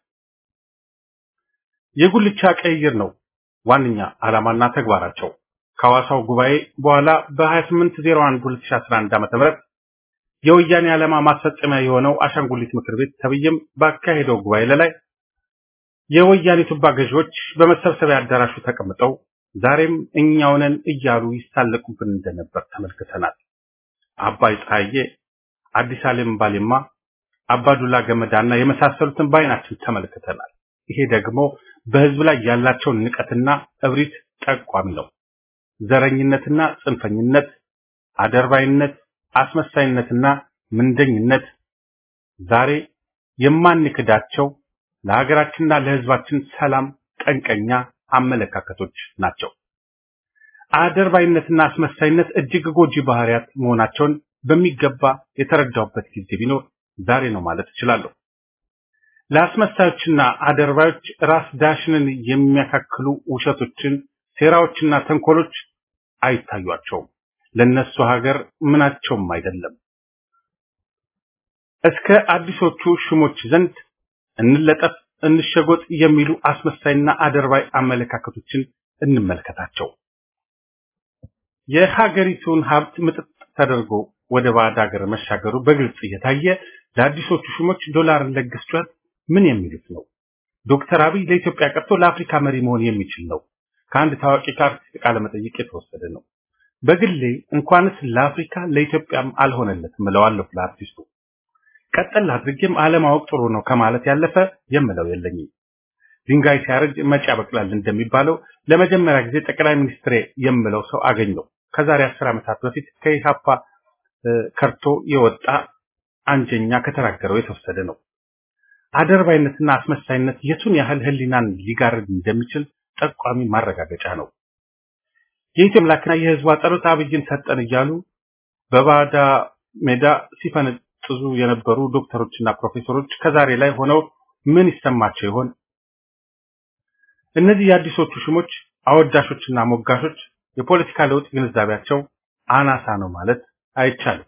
E: የጉልቻ ቀይር ነው ዋነኛ ዓላማና ተግባራቸው። ከሐዋሳው ጉባኤ በኋላ በ2801 2011 ዓ.ም የወያኔ ዓላማ ማስፈጸሚያ የሆነው አሻንጉሊት ምክር ቤት ተብዬም ባካሄደው ጉባኤ ላይ የወያኔ ቱባ ገዢዎች በመሰብሰቢያ አዳራሹ ተቀምጠው ዛሬም እኛው ነን እያሉ ይሳለቁብን እንደነበር ተመልክተናል። አባይ ፀሐዬ፣ አዲስ ዓለም ባሌማ፣ አባዱላ ገመዳና የመሳሰሉትን በዓይናችን ተመልክተናል። ይሄ ደግሞ በህዝብ ላይ ያላቸውን ንቀትና እብሪት ጠቋሚ ነው። ዘረኝነትና ጽንፈኝነት፣ አደርባይነት፣ አስመሳይነትና ምንደኝነት ዛሬ የማንክዳቸው ለሀገራችንና ለህዝባችን ሰላም ጠንቀኛ አመለካከቶች ናቸው። አደርባይነትና አስመሳይነት እጅግ ጎጂ ባህሪያት መሆናቸውን በሚገባ የተረዳውበት ጊዜ ቢኖር ዛሬ ነው ማለት እችላለሁ። ለአስመሳዮችና አደርባዮች ራስ ዳሽንን የሚያካክሉ ውሸቶችን፣ ሴራዎችና ተንኮሎች አይታዩአቸውም። ለነሱ ሀገር ምናቸውም አይደለም። እስከ አዲሶቹ ሹሞች ዘንድ እንለጠፍ እንሸጎጥ የሚሉ አስመሳይና አደርባይ አመለካከቶችን እንመልከታቸው። የሀገሪቱን ሀብት ምጥጥ ተደርጎ ወደ ባዕድ ሀገር መሻገሩ በግልጽ እየታየ ለአዲሶቹ ሹሞች ዶላርን ለግስ ጩኸት ምን የሚሉት ነው? ዶክተር አብይ ለኢትዮጵያ ቀርቶ ለአፍሪካ መሪ መሆን የሚችል ነው። ከአንድ ታዋቂ ከአርቲስት ቃለ መጠይቅ የተወሰደ ነው። በግሌ እንኳንስ ለአፍሪካ ለኢትዮጵያም አልሆነለትም እለዋለሁ ለአርቲስቱ። ቀጠል አድርጌም አለማወቅ ጥሩ ነው ከማለት ያለፈ የምለው የለኝም። ድንጋይ ሲያረጅ መጪ ያበቅላል እንደሚባለው ለመጀመሪያ ጊዜ ጠቅላይ ሚኒስትሬ የምለው ሰው አገኘው። ከዛሬ አስር ዓመታት በፊት ከኢሃፓ ከርቶ የወጣ አንጀኛ ከተናገረው የተወሰደ ነው። አደርባይነትና አስመሳይነት የቱን ያህል ሕሊናን ሊጋርድ እንደሚችል ጠቋሚ ማረጋገጫ ነው። የኢትዮጵያ አምላክና የሕዝቧ ጸሎት አብይን ሰጠን እያሉ በባዳ ሜዳ ሲፈነጥዙ የነበሩ ዶክተሮችና ፕሮፌሰሮች ከዛሬ ላይ ሆነው ምን ይሰማቸው ይሆን? እነዚህ የአዲሶቹ ሹሞች አወዳሾችና ሞጋሾች የፖለቲካ ለውጥ ግንዛቤያቸው አናሳ ነው ማለት አይቻልም።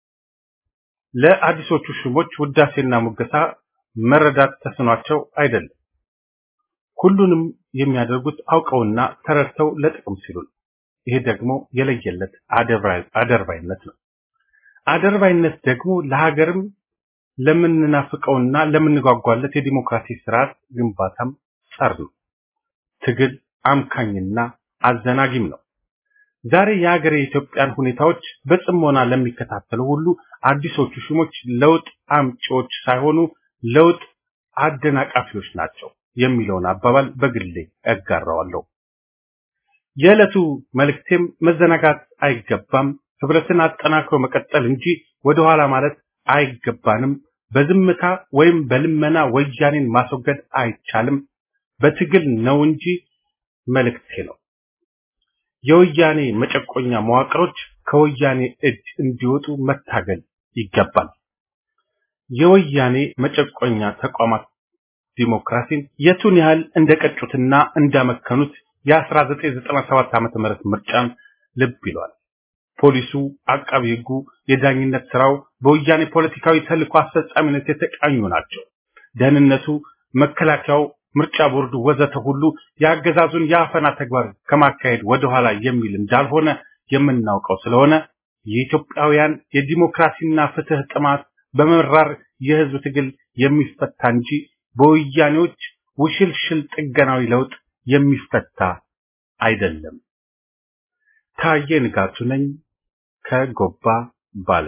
E: ለአዲሶቹ ሹሞች ውዳሴና ሙገሳ መረዳት ተስኗቸው አይደለም። ሁሉንም የሚያደርጉት አውቀውና ተረድተው ለጥቅም ሲሉ ነው። ይሄ ደግሞ የለየለት አደርባይነት ነው። አደርባይነት ደግሞ ለሀገርም ለምንናፍቀውና ለምንጓጓለት የዲሞክራሲ ስርዓት ግንባታም ጸር ነው። ትግል አምካኝና አዘናጊም ነው። ዛሬ የሀገር የኢትዮጵያን ሁኔታዎች በጽሞና ለሚከታተሉ ሁሉ አዲሶቹ ሹሞች ለውጥ አምጪዎች ሳይሆኑ ለውጥ አደናቃፊዎች ናቸው የሚለውን አባባል በግሌ እጋራዋለሁ። የዕለቱ መልእክቴም መዘናጋት አይገባም፣ ህብረትን አጠናክሮ መቀጠል እንጂ ወደኋላ ማለት አይገባንም። በዝምታ ወይም በልመና ወያኔን ማስወገድ አይቻልም፣ በትግል ነው እንጂ መልእክቴ ነው። የወያኔ መጨቆኛ መዋቅሮች ከወያኔ እጅ እንዲወጡ መታገል ይገባል። የወያኔ መጨቆኛ ተቋማት ዲሞክራሲን የቱን ያህል እንደቀጩትና እንዳመከኑት የ1997 ዓመተ ምህረት ምርጫን ልብ ይሏል። ፖሊሱ፣ አቃቢ ህጉ፣ የዳኝነት ስራው በወያኔ ፖለቲካዊ ተልዕኮ አስፈጻሚነት የተቃኙ ናቸው። ደህንነቱ፣ መከላከያው፣ ምርጫ ቦርዱ ወዘተ ሁሉ የአገዛዙን የአፈና ተግባር ከማካሄድ ወደኋላ የሚል እንዳልሆነ የምናውቀው ስለሆነ የኢትዮጵያውያን የዲሞክራሲና ፍትህ ጥማት በመራር የህዝብ ትግል የሚፈታ እንጂ በወያኔዎች ውሽልሽል ጥገናዊ ለውጥ የሚፈታ አይደለም። ታዬ ንጋቱ ነኝ ከጎባ ባሌ።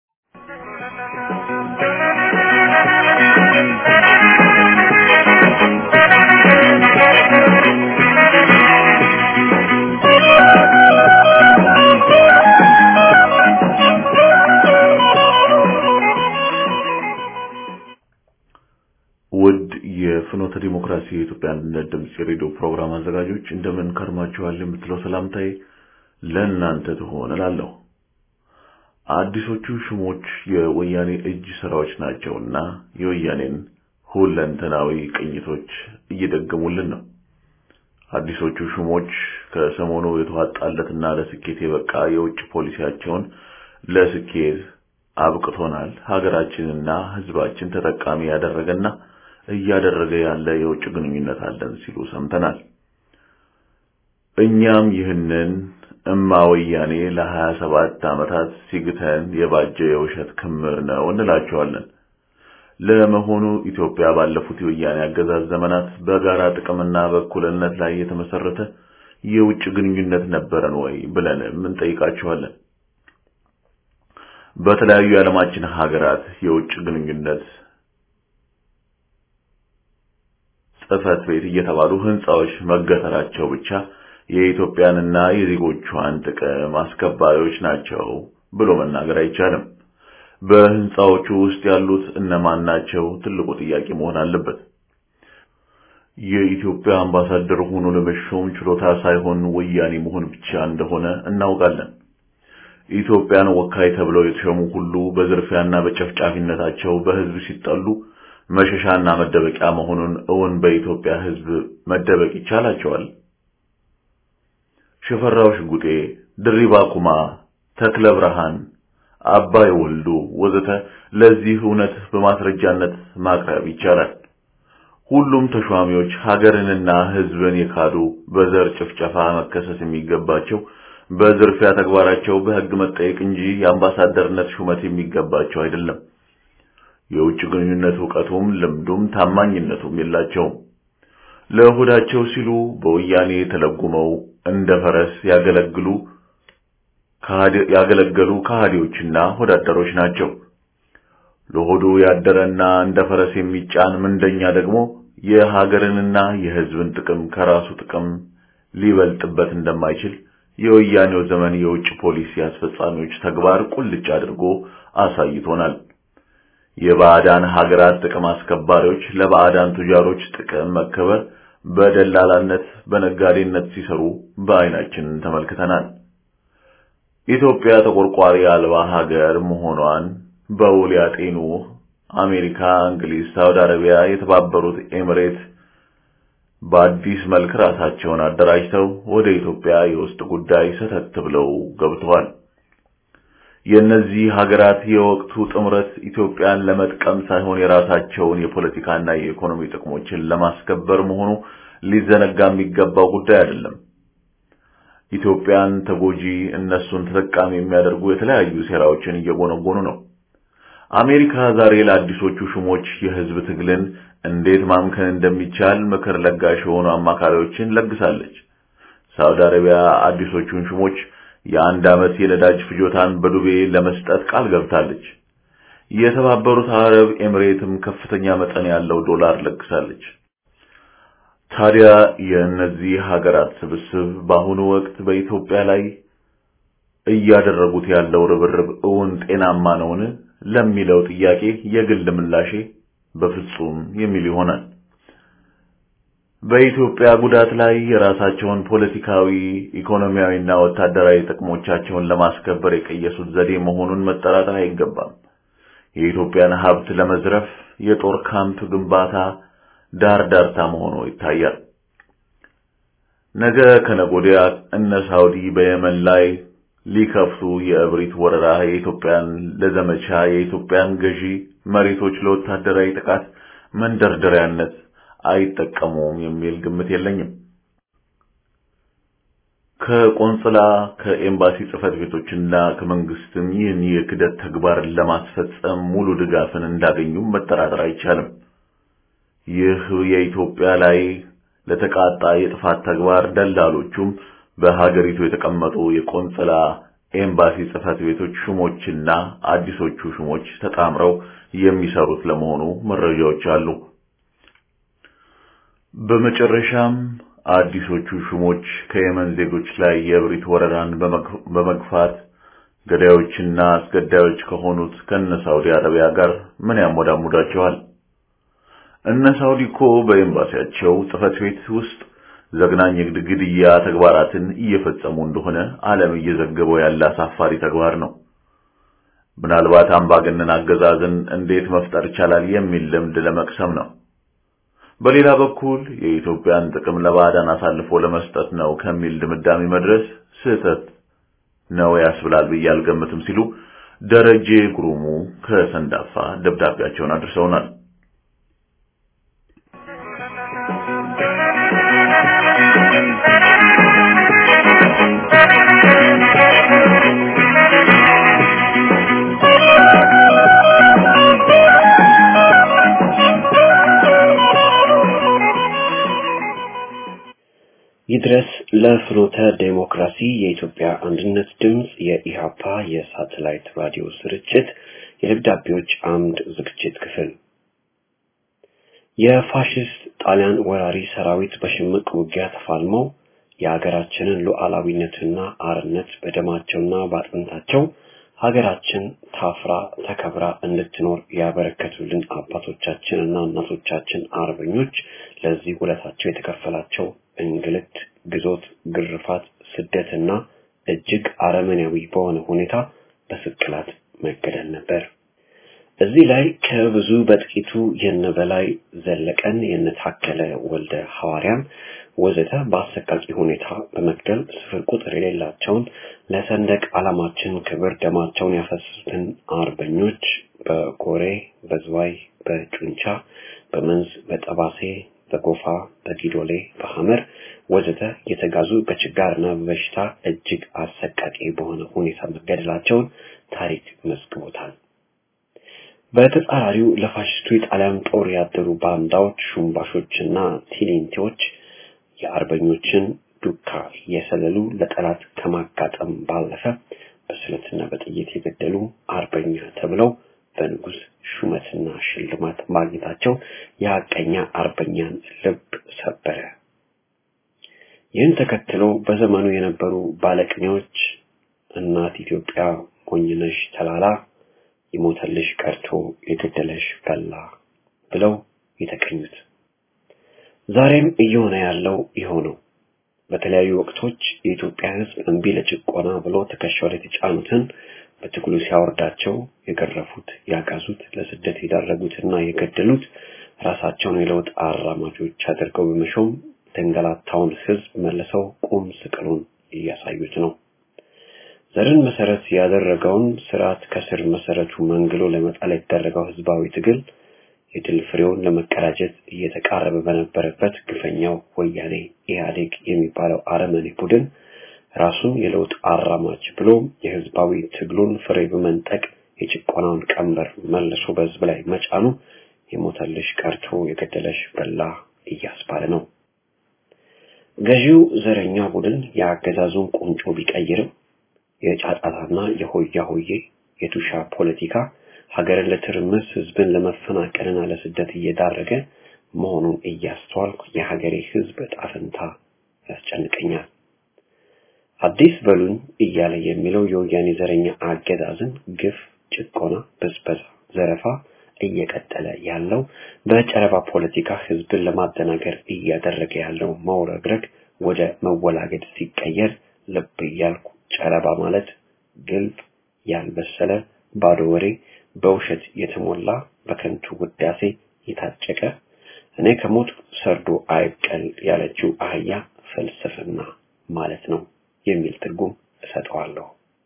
F: ውድ የፍኖተ ዲሞክራሲ የኢትዮጵያ አንድነት ድምፅ የሬዲዮ ፕሮግራም አዘጋጆች እንደምን ከርማችኋል? የምትለው ሰላምታዬ ለእናንተ ትሆን እላለሁ። አዲሶቹ ሹሞች የወያኔ እጅ ስራዎች ናቸውና የወያኔን ሁለንተናዊ ቅኝቶች እየደገሙልን ነው። አዲሶቹ ሹሞች ከሰሞኑ የተዋጣለትና ለስኬት የበቃ የውጭ ፖሊሲያቸውን ለስኬት አብቅቶናል፣ ሀገራችንና ህዝባችን ተጠቃሚ ያደረገና እያደረገ ያለ የውጭ ግንኙነት አለን ሲሉ ሰምተናል። እኛም ይህንን እማ ወያኔ ለሀያ ሰባት ዓመታት ሲግተን የባጀ የውሸት ክምር ነው እንላቸዋለን። ለመሆኑ ኢትዮጵያ ባለፉት የወያኔ አገዛዝ ዘመናት በጋራ ጥቅምና በእኩልነት ላይ የተመሰረተ የውጭ ግንኙነት ነበረን ወይ ብለንም እንጠይቃቸዋለን። በተለያዩ የዓለማችን ሀገራት የውጭ ግንኙነት ጽህፈት ቤት እየተባሉ ህንጻዎች መገተራቸው ብቻ የኢትዮጵያንና የዜጎቿን ጥቅም አስከባሪዎች ናቸው ብሎ መናገር አይቻልም። በህንጻዎቹ ውስጥ ያሉት እነማን ናቸው? ትልቁ ጥያቄ መሆን አለበት። የኢትዮጵያ አምባሳደር ሆኖ ለመሾም ችሎታ ሳይሆን ወያኔ መሆን ብቻ እንደሆነ እናውቃለን። ኢትዮጵያን ወካይ ተብለው የተሾሙ ሁሉ በዝርፊያና በጨፍጫፊነታቸው በህዝብ ሲጠሉ መሸሻና መደበቂያ መሆኑን እውን በኢትዮጵያ ህዝብ መደበቅ ይቻላቸዋል? ሽፈራው ሽጉጤ፣ ድሪባ ኩማ፣ ተክለ ብርሃን፣ አባይ ወልዱ ወዘተ ለዚህ እውነት በማስረጃነት ማቅረብ ይቻላል። ሁሉም ተሿሚዎች ሀገርንና ህዝብን የካዱ በዘር ጭፍጨፋ መከሰስ የሚገባቸው በዝርፊያ ተግባራቸው በህግ መጠየቅ እንጂ የአምባሳደርነት ሹመት የሚገባቸው አይደለም። የውጭ ግንኙነት ዕውቀቱም ልምዱም ታማኝነቱም የላቸውም። ለሆዳቸው ሲሉ በወያኔ ተለጉመው እንደ ፈረስ ያገለግሉ ያገለገሉ ከሃዲዎችና ሆዳደሮች ናቸው። ለሆዱ ያደረና እንደ ፈረስ የሚጫን ምንደኛ ደግሞ የሀገርንና የህዝብን ጥቅም ከራሱ ጥቅም ሊበልጥበት እንደማይችል የወያኔው ዘመን የውጭ ፖሊሲ አስፈጻሚዎች ተግባር ቁልጭ አድርጎ አሳይቶናል። የባዕዳን ሀገራት ጥቅም አስከባሪዎች ለባዕዳን ቱጃሮች ጥቅም መከበር በደላላነት በነጋዴነት ሲሰሩ በአይናችን ተመልክተናል። ኢትዮጵያ ተቆርቋሪ አልባ ሀገር መሆኗን በውል ያጤኑ አሜሪካ፣ እንግሊዝ፣ ሳውዲ አረቢያ፣ የተባበሩት ኤሚሬት በአዲስ መልክ ራሳቸውን አደራጅተው ወደ ኢትዮጵያ የውስጥ ጉዳይ ሰተት ብለው ገብተዋል። የእነዚህ ሀገራት የወቅቱ ጥምረት ኢትዮጵያን ለመጥቀም ሳይሆን የራሳቸውን የፖለቲካና የኢኮኖሚ ጥቅሞችን ለማስከበር መሆኑ ሊዘነጋ የሚገባው ጉዳይ አይደለም። ኢትዮጵያን ተጎጂ እነሱን ተጠቃሚ የሚያደርጉ የተለያዩ ሴራዎችን እየጎነጎኑ ነው። አሜሪካ ዛሬ ለአዲሶቹ ሹሞች የህዝብ ትግልን እንዴት ማምከን እንደሚቻል ምክር ለጋሽ የሆኑ አማካሪዎችን ለግሳለች። ሳውዲ አረቢያ አዲሶቹን ሹሞች የአንድ ዓመት የነዳጅ ፍጆታን በዱቤ ለመስጠት ቃል ገብታለች። የተባበሩት አረብ ኤሚሬትም ከፍተኛ መጠን ያለው ዶላር ለግሳለች። ታዲያ የእነዚህ ሀገራት ስብስብ በአሁኑ ወቅት በኢትዮጵያ ላይ እያደረጉት ያለው ርብርብ እውን ጤናማ ነውን ለሚለው ጥያቄ የግል ምላሼ በፍጹም የሚል ይሆናል። በኢትዮጵያ ጉዳት ላይ የራሳቸውን ፖለቲካዊ፣ ኢኮኖሚያዊና ወታደራዊ ጥቅሞቻቸውን ለማስከበር የቀየሱት ዘዴ መሆኑን መጠራጠር አይገባም። የኢትዮጵያን ሀብት ለመዝረፍ የጦር ካምፕ ግንባታ ዳር ዳርታ መሆኑ ይታያል። ነገ ከነጎዲያ እነ ሳውዲ በየመን ላይ ሊከፍቱ የእብሪት ወረራ የኢትዮጵያን ለዘመቻ የኢትዮጵያን ገዢ መሬቶች ለወታደራዊ ጥቃት መንደርደሪያነት አይጠቀሙም የሚል ግምት የለኝም። ከቆንጽላ ከኤምባሲ ጽህፈት ቤቶችና ከመንግስትም ይህን የክደት ተግባር ለማስፈጸም ሙሉ ድጋፍን እንዳገኙ መጠራጠር አይቻልም። ይህ የኢትዮጵያ ላይ ለተቃጣ የጥፋት ተግባር ደላሎቹም በሀገሪቱ የተቀመጡ የቆንጽላ ኤምባሲ ጽህፈት ቤቶች ሹሞችና አዲሶቹ ሹሞች ተጣምረው የሚሰሩት ለመሆኑ መረጃዎች አሉ። በመጨረሻም አዲሶቹ ሹሞች ከየመን ዜጎች ላይ የእብሪት ወረራን በመግፋት ገዳዮችና አስገዳዮች ከሆኑት ከነ ሳውዲ አረቢያ ጋር ምን ያሞዳሙዳቸዋል? እነ ሳውዲ እኮ በኤምባሲያቸው ጽህፈት ቤት ውስጥ ዘግናኝ ግድያ ተግባራትን እየፈጸሙ እንደሆነ ዓለም እየዘገበው ያለ አሳፋሪ ተግባር ነው። ምናልባት አምባገነን አገዛዝን እንዴት መፍጠር ይቻላል የሚል ልምድ ለመቅሰም ነው። በሌላ በኩል የኢትዮጵያን ጥቅም ለባዕዳን አሳልፎ ለመስጠት ነው ከሚል ድምዳሜ መድረስ ስህተት ነው ያስብላል ብዬ አልገምትም ሲሉ ደረጀ ጉሩሙ ከሰንዳፋ ደብዳቤያቸውን አድርሰውናል።
G: ይድረስ ለፍኖተ ዴሞክራሲ የኢትዮጵያ አንድነት ድምፅ የኢሃፓ የሳተላይት ራዲዮ ስርጭት የደብዳቤዎች አምድ ዝግጅት ክፍል የፋሽስት ጣሊያን ወራሪ ሰራዊት በሽምቅ ውጊያ ተፋልመው የሀገራችንን ሉዓላዊነትና አርነት በደማቸውና በአጥንታቸው ሀገራችን ታፍራ ተከብራ እንድትኖር ያበረከቱልን አባቶቻችንና እናቶቻችን አርበኞች ለዚህ ውለታቸው የተከፈላቸው እንግልት፣ ግዞት፣ ግርፋት፣ ስደትና እጅግ አረመኔያዊ በሆነ ሁኔታ በስቅላት መገደል ነበር። እዚህ ላይ ከብዙ በጥቂቱ የነበላይ ዘለቀን የነታከለ ወልደ ሐዋርያን ወዘተ በአሰቃቂ ሁኔታ በመግደል ስፍር ቁጥር የሌላቸውን ለሰንደቅ ዓላማችን ክብር ደማቸውን ያፈሰሱትን አርበኞች በጎሬ፣ በዝዋይ፣ በጩንቻ፣ በመንዝ፣ በጠባሴ፣ በጎፋ፣ በጊዶሌ፣ በሐመር ወዘተ የተጋዙ በችጋርና በበሽታ እጅግ አሰቃቂ በሆነ ሁኔታ መገደላቸውን ታሪክ መዝግቦታል። በተጻራሪው ለፋሽስቱ የጣሊያን ጦር ያደሩ ባንዳዎች፣ ሹምባሾችና ቲሊንቲዎች የአርበኞችን ዱካ እየሰለሉ ለጠላት ከማጋጠም ባለፈ በስለትና በጥይት የገደሉ አርበኛ ተብለው በንጉስ ሹመትና ሽልማት ማግኘታቸው የሐቀኛ አርበኛን ልብ ሰበረ። ይህን ተከትሎ በዘመኑ የነበሩ ባለቅኔዎች እናት ኢትዮጵያ ሞኝነሽ ተላላ ይሞተልሽ ቀርቶ የገደለሽ በላ ብለው የተቀኙት ዛሬም እየሆነ ያለው ይኸው ነው። በተለያዩ ወቅቶች የኢትዮጵያ ሕዝብ እምቢ ለጭቆና ብሎ ትከሻው ላይ የተጫኑትን በትግሉ ሲያወርዳቸው የገረፉት፣ ያጋዙት፣ ለስደት የዳረጉትና የገደሉት ራሳቸውን የለውጥ አራማጆች አድርገው በመሾም የተንገላታውን ሕዝብ መልሰው ቁም ስቅሉን እያሳዩት ነው። ዘርን መሰረት ያደረገውን ስርዓት ከስር መሰረቱ መንግሎ ለመጣል የተደረገው ህዝባዊ ትግል የድል ፍሬውን ለመቀዳጀት እየተቃረበ በነበረበት ግፈኛው ወያኔ ኢህአዴግ የሚባለው አረመኔ ቡድን ራሱን የለውጥ አራማጅ ብሎ የህዝባዊ ትግሉን ፍሬ በመንጠቅ የጭቆናውን ቀንበር መልሶ በህዝብ ላይ መጫኑ የሞተልሽ ቀርቶ የገደለሽ በላ እያስባለ ነው። ገዢው ዘረኛ ቡድን የአገዛዙን ቁንጮ ቢቀይርም የጫጫታና የሆያ ሆዬ የቱሻ ፖለቲካ ሀገርን ለትርምስ ህዝብን ለመፈናቀልና ለስደት እየዳረገ መሆኑን እያስተዋልኩ የሀገሬ ህዝብ ዕጣ ፈንታ ያስጨንቀኛል። አዲስ በሉኝ እያለ የሚለው የወያኔ ዘረኛ አገዛዝን ግፍ፣ ጭቆና፣ ብዝበዛ፣ ዘረፋ እየቀጠለ ያለው በጨረባ ፖለቲካ ህዝብን ለማደናገር እያደረገ ያለው መውረግረግ ወደ መወላገድ ሲቀየር ልብ እያልኩ ጨረባ ማለት ግልብ ያልበሰለ ባዶ ወሬ በውሸት የተሞላ በከንቱ ውዳሴ የታጨቀ እኔ ከሞት ሰርዶ አይብቀል ያለችው አህያ ፍልስፍና ማለት ነው የሚል ትርጉም እሰጠዋለሁ።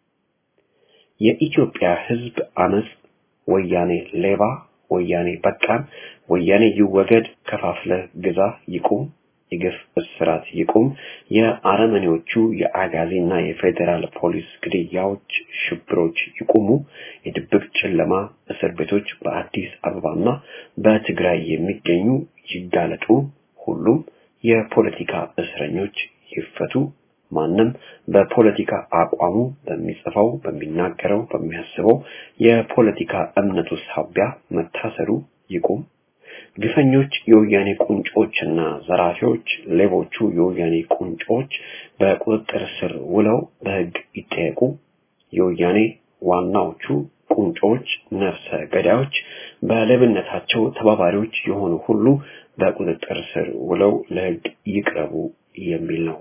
G: የኢትዮጵያ ህዝብ አመጽ ወያኔ ሌባ፣ ወያኔ በቃን፣ ወያኔ ይወገድ፣ ከፋፍለ ግዛ ይቁም፣ የግፍ እስራት ይቁም፣ የአረመኔዎቹ የአጋዚና የፌዴራል ፖሊስ ግድያዎች፣ ሽብሮች ይቁሙ፣ የድብቅ ጨለማ እስር ቤቶች በአዲስ አበባና በትግራይ የሚገኙ ይጋለጡ፣ ሁሉም የፖለቲካ እስረኞች ይፈቱ፣ ማንም በፖለቲካ አቋሙ በሚጽፈው፣ በሚናገረው፣ በሚያስበው የፖለቲካ እምነቱ ሳቢያ መታሰሩ ይቁም። ግፈኞች የወያኔ ቁንጮችና ዘራፊዎች፣ ሌቦቹ የወያኔ ቁንጮች በቁጥጥር ስር ውለው በሕግ ይጠየቁ። የወያኔ ዋናዎቹ ቁንጮች፣ ነፍሰ ገዳዮች፣ በሌብነታቸው ተባባሪዎች የሆኑ ሁሉ በቁጥጥር ስር ውለው ለሕግ ይቅረቡ የሚል ነው።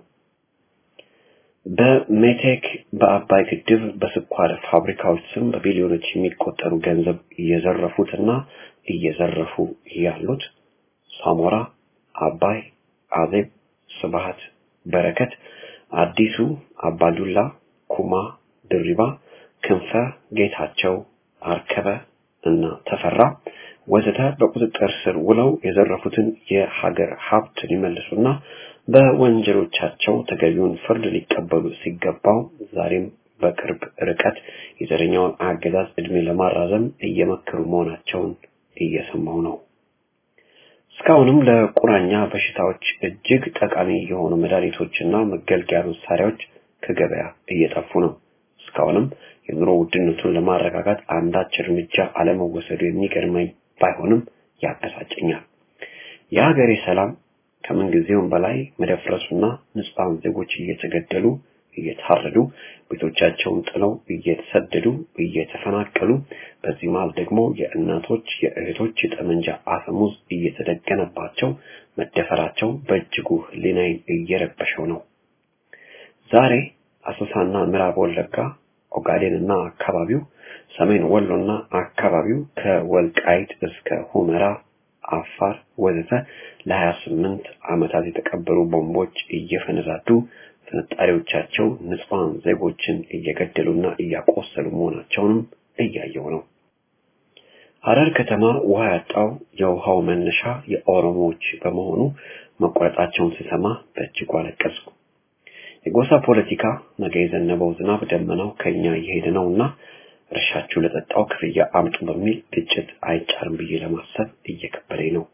G: በሜቴክ በአባይ ግድብ በስኳር ፋብሪካዎች ስም በቢሊዮኖች የሚቆጠሩ ገንዘብ እየዘረፉትና እየዘረፉ ያሉት ሳሞራ አባይ፣ አዜብ፣ ስብሃት፣ በረከት፣ አዲሱ፣ አባዱላ፣ ኩማ፣ ድሪባ፣ ክንፈ፣ ጌታቸው፣ አርከበ እና ተፈራ ወዘተ በቁጥጥር ስር ውለው የዘረፉትን የሀገር ሀብት ሊመልሱና በወንጀሎቻቸው ተገቢውን ፍርድ ሊቀበሉ ሲገባው ዛሬም በቅርብ ርቀት የዘረኛውን አገዛዝ እድሜ ለማራዘም እየመከሩ መሆናቸውን እየሰማው ነው። እስካሁንም ለቁራኛ በሽታዎች እጅግ ጠቃሚ የሆኑ መድኃኒቶችና መገልገያ መሳሪያዎች ከገበያ እየጠፉ ነው። እስካሁንም የኑሮ ውድነቱን ለማረጋጋት አንዳች እርምጃ አለመወሰዱ የሚገርመኝ ባይሆንም ያበሳጨኛል። የሀገሬ ሰላም ከምንጊዜውም በላይ መደፍረሱና ንጹሐን ዜጎች እየተገደሉ እየታረዱ ቤቶቻቸውን ጥለው እየተሰደዱ እየተፈናቀሉ በዚህ መሃል ደግሞ የእናቶች የእህቶች የጠመንጃ አፈሙዝ እየተደገነባቸው መደፈራቸው በእጅጉ ሕሊናዬን እየረበሸው ነው። ዛሬ አሶሳና ምዕራብ ወለጋ ኦጋዴንና አካባቢው ሰሜን ወሎና አካባቢው ከወልቃይት እስከ ሁመራ አፋር ወዘተ ለሀያ ስምንት ዓመታት የተቀበሩ ቦምቦች እየፈነዳዱ ፍንጣሪዎቻቸው ንጹሐን ዜጎችን እየገደሉና እያቆሰሉ መሆናቸውንም እያየው ነው። ሐረር ከተማ ውሃ ያጣው የውሃው መነሻ የኦሮሞዎች በመሆኑ መቆረጣቸውን ስሰማ በእጅጉ አለቀስኩ። የጎሳ ፖለቲካ ነገ የዘነበው ዝናብ ደመናው ከኛ እየሄደ ነውና እርሻችሁ ለጠጣው ክፍያ አምጡ በሚል ግጭት አይጫርም ብዬ ለማሰብ እየከበደኝ ነው።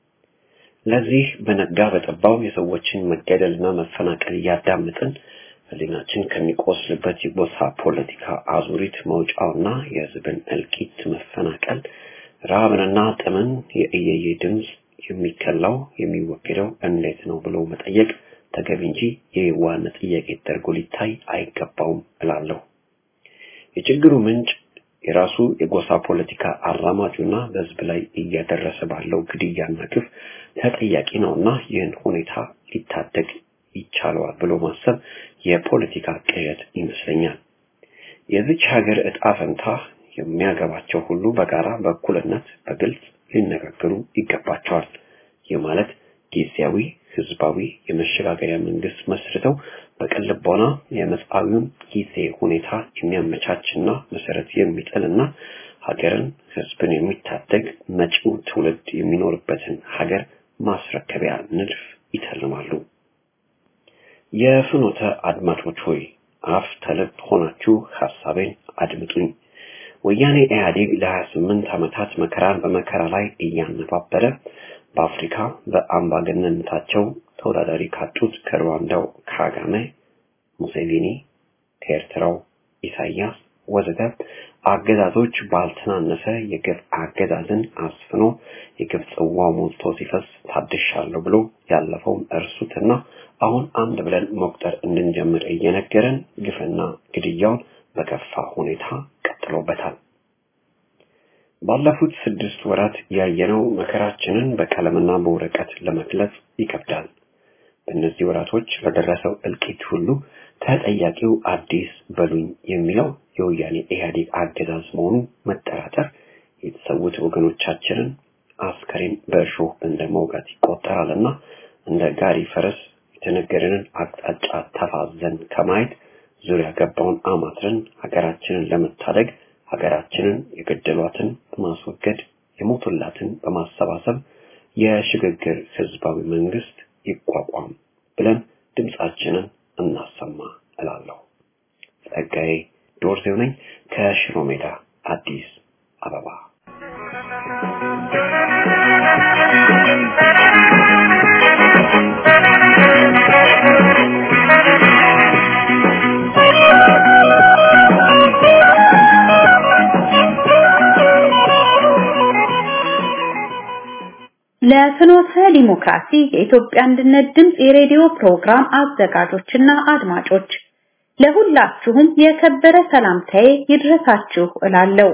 G: ለዚህ በነጋ በጠባው የሰዎችን መገደልና መፈናቀል እያዳመጥን ሕሊናችን ከሚቆስልበት የጎሳ ፖለቲካ አዙሪት መውጫውና የሕዝብን እልቂት መፈናቀል፣ ረሃብንና ጥምን የእየየ ድምፅ የሚከላው የሚወገደው እንዴት ነው ብሎ መጠየቅ ተገቢ እንጂ የየዋህነት ጥያቄ ተደርጎ ሊታይ አይገባውም እላለሁ። የችግሩ ምንጭ የራሱ የጎሳ ፖለቲካ አራማጁና በህዝብ ላይ እያደረሰ ባለው ግድያና ግፍ ተጠያቂ ነውና ይህን ሁኔታ ሊታደግ ይቻለዋል ብሎ ማሰብ የፖለቲካ ቅዠት ይመስለኛል። የዚች ሀገር ዕጣ ፈንታ የሚያገባቸው ሁሉ በጋራ በእኩልነት በግልጽ ሊነጋገሩ ይገባቸዋል። ይህ ማለት ጊዜያዊ ህዝባዊ የመሸጋገሪያ መንግስት መስርተው በቅን ልቦና የመጻዊውን ጊዜ ሁኔታ የሚያመቻችና መሰረት የሚጥልና ሀገርን ህዝብን የሚታደግ መጪው ትውልድ የሚኖርበትን ሀገር ማስረከቢያ ንድፍ ይተልማሉ። የፍኖተ አድማጮች ሆይ አፍ ተልብ ሆናችሁ ሐሳቤን አድምጡኝ። ወያኔ ኢህአዴግ ለ28 ዓመታት መከራን በመከራ ላይ እያነባበረ በአፍሪካ በአምባገነንነታቸው ተወዳዳሪ ካጡት ከሩዋንዳው ካጋሜ፣ ሙሴቪኒ፣ ከኤርትራው ኢሳያስ ወዘተ አገዛዞች ባልተናነሰ የግፍ አገዛዝን አስፍኖ የግፍ ጽዋው ሞልቶ ሲፈስ ታድሻለሁ ብሎ ያለፈውን እርሱትና አሁን አንድ ብለን መቁጠር እንድንጀምር እየነገረን ግፍና ግድያውን በከፋ ሁኔታ ቀጥሎበታል። ባለፉት ስድስት ወራት ያየነው መከራችንን በቀለምና በወረቀት ለመግለጽ ይከብዳል። በእነዚህ ወራቶች ለደረሰው እልቂት ሁሉ ተጠያቂው አዲስ በሉኝ የሚለው የወያኔ ኢህአዴግ አገዛዝ መሆኑ መጠራጠር የተሰዉት ወገኖቻችንን አስከሬን በእሾህ እንደ መውጋት ይቆጠራልና እንደ ጋሪ ፈረስ የተነገረንን አቅጣጫ ተፋዘን ከማየት ዙሪያ ገባውን አማትረን ሀገራችንን ለመታደግ ሀገራችንን የገደሏትን በማስወገድ የሞቱላትን በማሰባሰብ የሽግግር ህዝባዊ መንግስት ይቋቋም ብለን ድምጻችንን እናሰማ እላለሁ። ጸጋዬ ዶርዜው ነኝ ከሽሮ ሜዳ አዲስ አበባ።
H: ለፍኖተ ዲሞክራሲ የኢትዮጵያ አንድነት ድምፅ የሬዲዮ ፕሮግራም አዘጋጆችና አድማጮች ለሁላችሁም የከበረ ሰላምታዬ ይድረሳችሁ እላለሁ።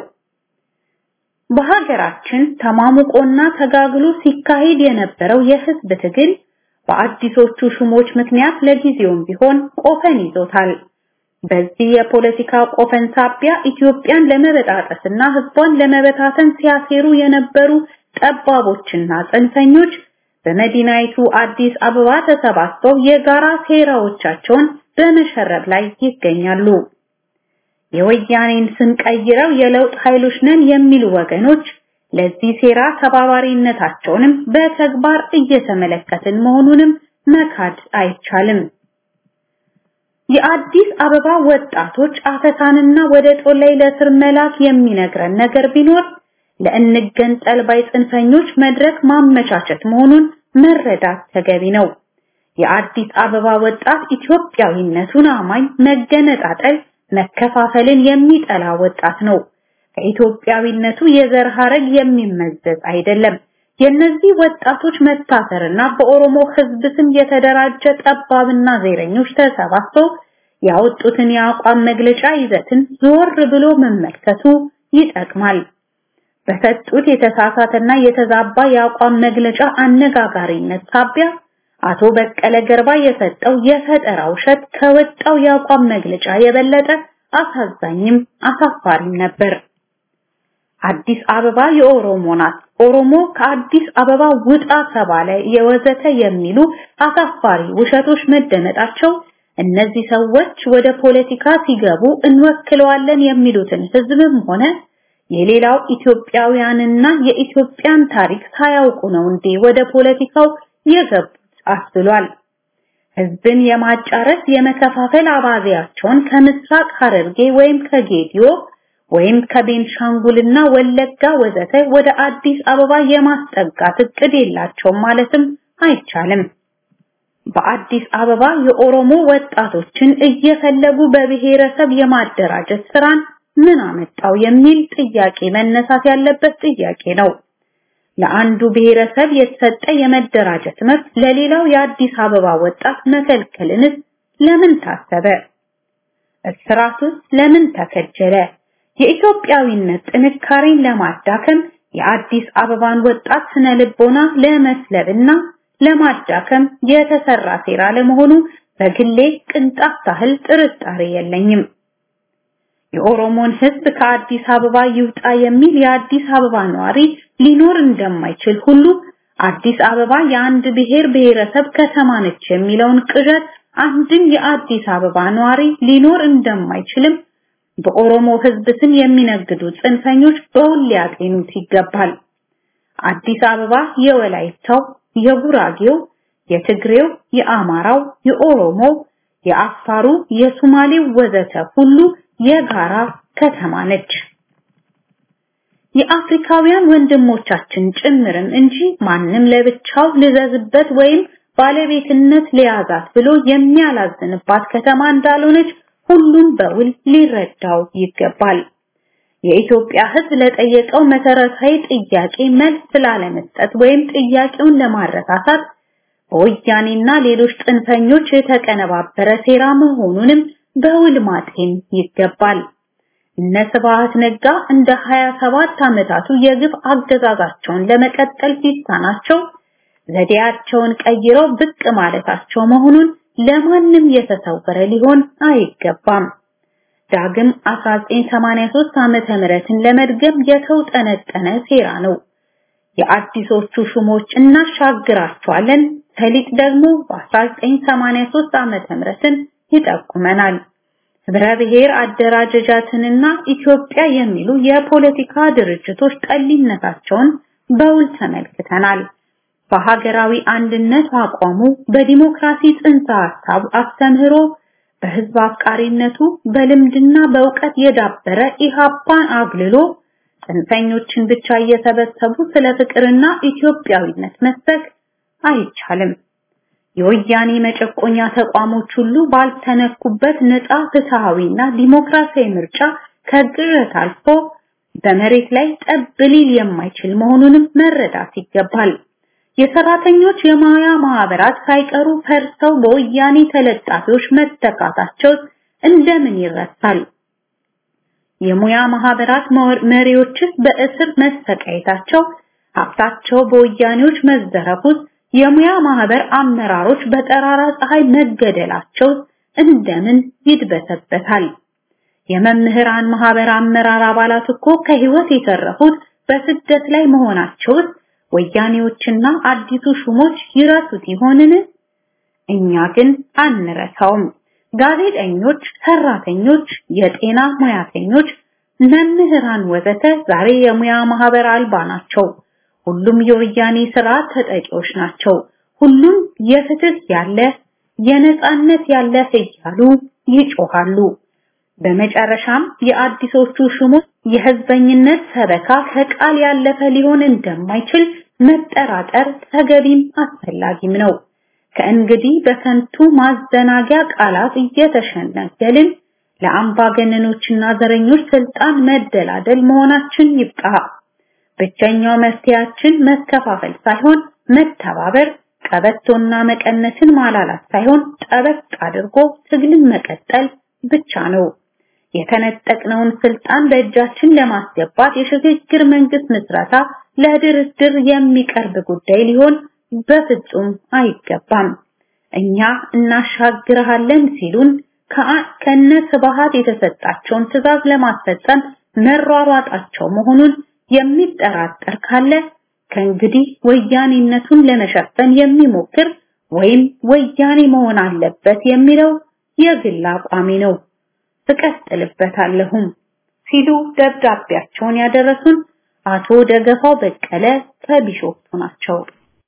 H: በሀገራችን ተማሙቆና ተጋግሎ ሲካሄድ የነበረው የህዝብ ትግል በአዲሶቹ ሹሞች ምክንያት ለጊዜውም ቢሆን ቆፈን ይዞታል። በዚህ የፖለቲካ ቆፈን ሳቢያ ኢትዮጵያን ለመበጣጠስና ህዝቧን ለመበታተን ሲያሴሩ የነበሩ ጠባቦችና ጽንፈኞች በመዲናይቱ አዲስ አበባ ተሰባስበው የጋራ ሴራዎቻቸውን በመሸረብ ላይ ይገኛሉ። የወያኔን ስም ቀይረው የለውጥ ኃይሎች ነን የሚሉ ወገኖች ለዚህ ሴራ ተባባሪነታቸውንም በተግባር እየተመለከትን መሆኑንም መካድ አይቻልም። የአዲስ አበባ ወጣቶች አፈሳንና ወደ ጦላይ ለስር መላክ የሚነግረን ነገር ቢኖር ለእንገንጠል ባይ ጽንፈኞች መድረክ ማመቻቸት መሆኑን መረዳት ተገቢ ነው። የአዲስ አበባ ወጣት ኢትዮጵያዊነቱን አማኝ መገነጣጠል፣ መከፋፈልን የሚጠላ ወጣት ነው። ከኢትዮጵያዊነቱ የዘር ሐረግ የሚመዘዝ አይደለም። የነዚህ ወጣቶች መታሰርና በኦሮሞ ሕዝብ ስም የተደራጀ ጠባብና ዘረኞች ተሰባስበው ያወጡትን የአቋም መግለጫ ይዘትን ዞር ብሎ መመልከቱ ይጠቅማል። በሰጡት የተሳሳተና የተዛባ የአቋም መግለጫ አነጋጋሪነት ሳቢያ አቶ በቀለ ገርባ የሰጠው የፈጠራ ውሸት ከወጣው የአቋም መግለጫ የበለጠ አሳዛኝም አሳፋሪም ነበር። አዲስ አበባ የኦሮሞ ናት፣ ኦሮሞ ከአዲስ አበባ ውጣ ተባለ፣ የወዘተ የሚሉ አሳፋሪ ውሸቶች መደመጣቸው እነዚህ ሰዎች ወደ ፖለቲካ ሲገቡ እንወክለዋለን የሚሉትን ህዝብም ሆነ የሌላው ኢትዮጵያውያንና የኢትዮጵያን ታሪክ ሳያውቁ ነው እንዴ ወደ ፖለቲካው የገቡት አስብሏል። ህዝብን የማጫረስ የመከፋፈል አባዜያቸውን ከምስራቅ ሐረርጌ ወይም ከጌዲዮ ወይም ከቤንሻንጉልና ወለጋ ወዘተ ወደ አዲስ አበባ የማስጠጋት እቅድ የላቸውም ማለትም አይቻልም። በአዲስ አበባ የኦሮሞ ወጣቶችን እየፈለጉ በብሔረሰብ የማደራጀት ስራን ምን አመጣው የሚል ጥያቄ መነሳት ያለበት ጥያቄ ነው። ለአንዱ ብሔረሰብ የተሰጠ የመደራጀት መብት ለሌላው የአዲስ አበባ ወጣት መከልከልንስ ለምን ታሰበ? እስራቱስ ለምን ተከጀለ? የኢትዮጵያዊነት ጥንካሬን ለማዳከም የአዲስ አበባን ወጣት ስነ ልቦና ለመስለብና ለማዳከም የተሰራ ሴራ ለመሆኑ በግሌ ቅንጣት ታህል ጥርጣሬ የለኝም። የኦሮሞን ሕዝብ ከአዲስ አበባ ይውጣ የሚል የአዲስ አበባ ነዋሪ ሊኖር እንደማይችል ሁሉ አዲስ አበባ የአንድ ብሔር ብሔረሰብ ከተማ ነች የሚለውን ቅዠት አንድም የአዲስ አበባ ነዋሪ ሊኖር እንደማይችልም በኦሮሞ ሕዝብ ስም የሚነግዱ ጽንፈኞች በውል ሊያጤኑት ይገባል። አዲስ አበባ የወላይታው፣ የጉራጌው፣ የትግሬው፣ የአማራው፣ የኦሮሞ፣ የአፋሩ፣ የሱማሌው ወዘተ ሁሉ የጋራ ከተማ ነች። የአፍሪካውያን ወንድሞቻችን ጭምርም እንጂ ማንም ለብቻው ልዘዝበት ወይም ባለቤትነት ሊያዛት ብሎ የሚያላዝንባት ከተማ እንዳልሆነች ሁሉም በውል ሊረዳው ይገባል። የኢትዮጵያ ሕዝብ ለጠየቀው መሰረታዊ ጥያቄ መልስ ስላለመስጠት ወይም ጥያቄውን ለማረሳሳት በወያኔና ሌሎች ጽንፈኞች የተቀነባበረ ሴራ መሆኑንም በውል ማጤን ይገባል። እነ ስብሐት ነጋ እንደ 27 ዓመታቱ የግፍ አገዛዛቸውን ለመቀጠል ሲሳናቸው ዘዴያቸውን ቀይረው ብቅ ማለታቸው መሆኑን ለማንም የተሰወረ ሊሆን አይገባም። ዳግም 1983 ዓመተ ምህረትን ለመድገም የተውጠነጠነ ሴራ ነው። የአዲሶቹ ሹሞች እናሻግራቸዋለን ሰሊጥ ደግሞ በ1983 ዓመተ ምህረትን ይጠቁመናል። ህብረ ብሔር አደራጀጃትንና ኢትዮጵያ የሚሉ የፖለቲካ ድርጅቶች ጠሊነታቸውን በውል ተመልክተናል። በሀገራዊ አንድነት አቋሙ፣ በዲሞክራሲ ጽንሰ ሐሳብ አስተምህሮ፣ በህዝብ አፍቃሪነቱ፣ በልምድና በእውቀት የዳበረ ኢሃፓን አግልሎ ጽንፈኞችን ብቻ እየሰበሰቡ ስለ ፍቅርና ኢትዮጵያዊነት መስበክ አይቻልም። የወያኔ መጨቆኛ ተቋሞች ሁሉ ባልተነኩበት ነፃ ፍትሃዊና ዲሞክራሲያዊ ምርጫ ከግረት አልፎ በመሬት ላይ ጠብ ሊል የማይችል መሆኑንም መረዳት ይገባል። የሰራተኞች የሙያ ማህበራት ሳይቀሩ ፈርሰው በወያኔ ተለጣፊዎች መተካታቸው እንደምን ይረሳል? የሙያ ማህበራት መሪዎችስ በእስር መሰቃየታቸው፣ ሀብታቸው በወያኔዎች መዘረፉት፣ የሙያ ማህበር አመራሮች በጠራራ ፀሐይ መገደላቸው እንደምን ይድበሰበታል? የመምህራን ማህበር አመራር አባላት እኮ ከህይወት የተረፉት በስደት ላይ መሆናቸውስ ወያኔዎችና አዲሱ ሹሞች ይረሱት ይሆንን? እኛ ግን አንረሳውም። ጋዜጠኞች፣ ሰራተኞች፣ የጤና ሙያተኞች፣ መምህራን ወዘተ ዛሬ የሙያ ማህበር አልባ ናቸው። ሁሉም የወያኔ ስርዓት ተጠቂዎች ናቸው። ሁሉም የፍትህ ያለ የነጻነት ያለ እያሉ ይጮሃሉ። በመጨረሻም የአዲሶቹ ሹሞች የህዝበኝነት ሰበካ ከቃል ያለፈ ሊሆን እንደማይችል መጠራጠር ተገቢም አስፈላጊም ነው። ከእንግዲህ በከንቱ ማዘናጊያ ቃላት እየተሸነገልን ለአምባገነኖችና ዘረኞች ስልጣን መደላደል መሆናችን ይብቃ። ብቸኛው መፍትያችን መከፋፈል ሳይሆን መተባበር፣ ቀበቶና መቀነትን ማላላት ሳይሆን ጠበቅ አድርጎ ትግልን መቀጠል ብቻ ነው። የተነጠቅነውን ስልጣን በእጃችን ለማስገባት የሽግግር መንግስት ምስረታ ለድርድር የሚቀርብ ጉዳይ ሊሆን በፍጹም አይገባም። እኛ እናሻግርሃለን ሲሉን ከነ ስብሃት የተሰጣቸውን ትዕዛዝ ለማስፈጸም መሯሯጣቸው መሆኑን የሚጠራጠር ካለ ከእንግዲህ ወያኔነቱን ለመሸፈን የሚሞክር ወይም ወያኔ መሆን አለበት የሚለው የግል አቋሚ ነው። እቀጥልበታለሁም ሲሉ ደብዳቤያቸውን ያደረሱን አቶ ደገፋው በቀለ ከቢሾፍቱ ናቸው።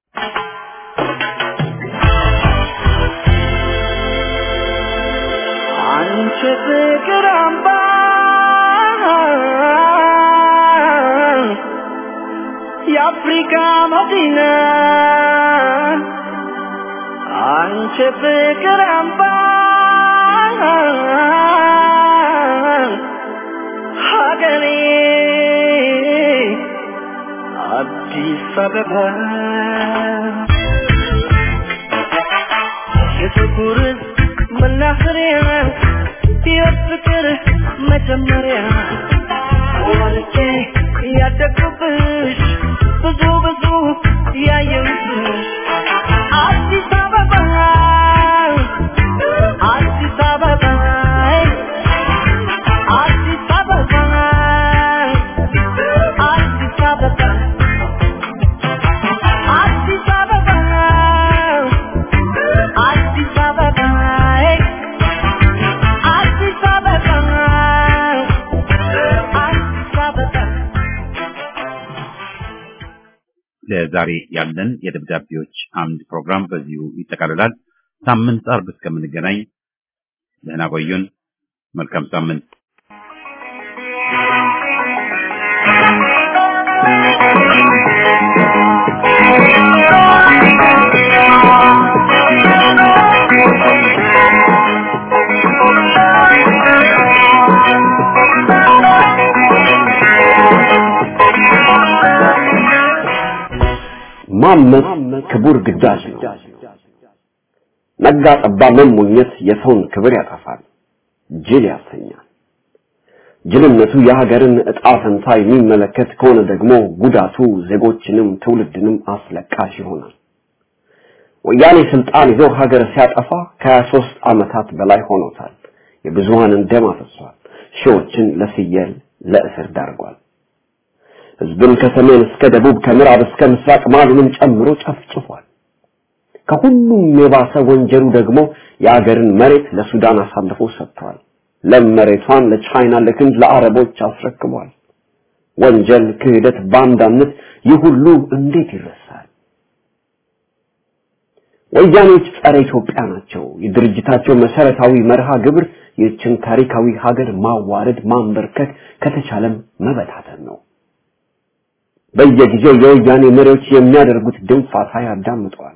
B: አንቺ ፍቅር አምባ የአፍሪካ መዲና አንቺ ፍቅር አምባ ሀገሬ አዲስ አበባ የጥቁር መናኸሪያ የፍቅር መጀመሪያ ወልጄ ያደግኩብሽ ብዙ ብዙ ያየሁብሽ አዲስ አበባ አዲስ አበባ አዲስ አበባ አዲስ አበባ አዲስ አበባ አዲስ አበባ አዲስ አበባ አዲስ አበባ
A: ለዛሬ ያለን የደብዳቤዎች አምድ ፕሮግራም በዚሁ ይጠቃልላል። ሳምንት አርብ እስከምንገናኝ ደህና ቆዩን። መልካም ሳምንት።
G: ማመፅ ክቡር ግዳጅ ነው። ነጋ ጠባ መሞኘት የሰውን ክብር ያጠፋል፣ ጅል ያሰኛል። ጅልነቱ የሀገርን ዕጣ ፈንታ የሚመለከት ከሆነ ደግሞ ጉዳቱ ዜጎችንም ትውልድንም አስለቃሽ ይሆናል። ወያኔ ስልጣን ይዞ ሀገር ሲያጠፋ ከሀያ ሦስት ዓመታት በላይ ሆኖታል። የብዙሃንን ደም አፍሷል። ሺዎችን ለፍየል ለእስር ዳርጓል። ህዝብን ከሰሜን እስከ ደቡብ ከምዕራብ እስከ ምስራቅ ማሉንም ጨምሮ ጨፍጭፏል። ከሁሉም የባሰ ወንጀሉ ደግሞ የአገርን መሬት ለሱዳን አሳልፎ ሰጥቷል። ለም መሬቷን ለቻይና፣ ለህንድ፣ ለአረቦች አስረክቧል። ወንጀል፣ ክህደት፣ ባንዳነት ይህ ሁሉ እንዴት ይረሳል? ወያኔዎች ጸረ ኢትዮጵያ ናቸው። የድርጅታቸው መሰረታዊ መርሃ ግብር ይህችን ታሪካዊ ሀገር ማዋረድ፣ ማንበርከክ ከተቻለም መበታተን ነው። በየጊዜው የወያኔ መሪዎች የሚያደርጉት ድንፋታ ያዳምጠዋል።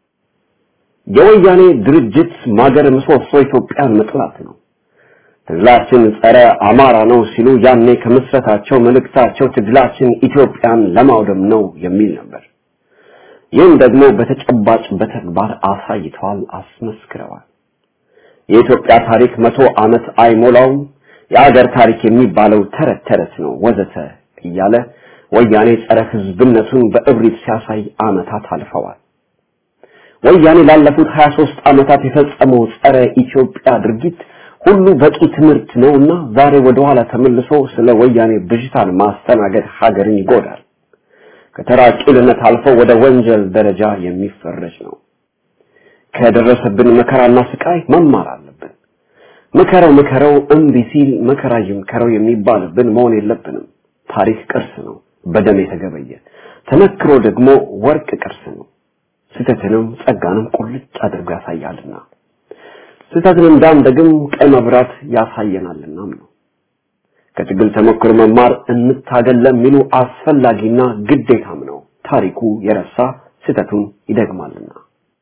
G: የወያኔ ድርጅት ማገር ምሰሶ ኢትዮጵያን መጥላት ነው። ትግላችን ጸረ አማራ ነው ሲሉ ያኔ ከምስረታቸው መልእክታቸው ትግላችን ኢትዮጵያን ለማውደም ነው የሚል ነበር። ይህም ደግሞ በተጨባጭ በተግባር አሳይተዋል፣ አስመስክረዋል። የኢትዮጵያ ታሪክ መቶ ዓመት አይሞላውም፣ የአገር ታሪክ የሚባለው ተረት ተረት ነው ወዘተ እያለ ወያኔ ጸረ ህዝብነቱን በእብሪት ሲያሳይ ዓመታት አልፈዋል። ወያኔ ላለፉት 23 ዓመታት የፈጸመው ጸረ ኢትዮጵያ ድርጊት ሁሉ በቂ ትምህርት ነውና ዛሬ ወደ ኋላ ተመልሶ ስለ ወያኔ ብዥታን ማስተናገድ ሀገርን ይጎዳል። ከተራ ቂልነት አልፎ ወደ ወንጀል ደረጃ የሚፈረጅ ነው። ከደረሰብን መከራና ስቃይ መማር አለብን። ምከረው ምከረው እምቢ ሲል መከራ ይምከረው የሚባልብን መሆን የለብንም። ታሪክ ቅርስ ነው፣ በደም የተገበየ ተመክሮ ደግሞ ወርቅ ቅርስ ነው። ስህተትንም ጸጋንም ቁልጭ አድርጎ ያሳያልና ስህተትን እንዳንደግም ቀይ መብራት ያሳየናልናም ነው። ከትግል ተሞክሮ መማር እንታገል ለሚሉ አስፈላጊና ግዴታም ነው። ታሪኩ የረሳ ስህተቱን ይደግማልና።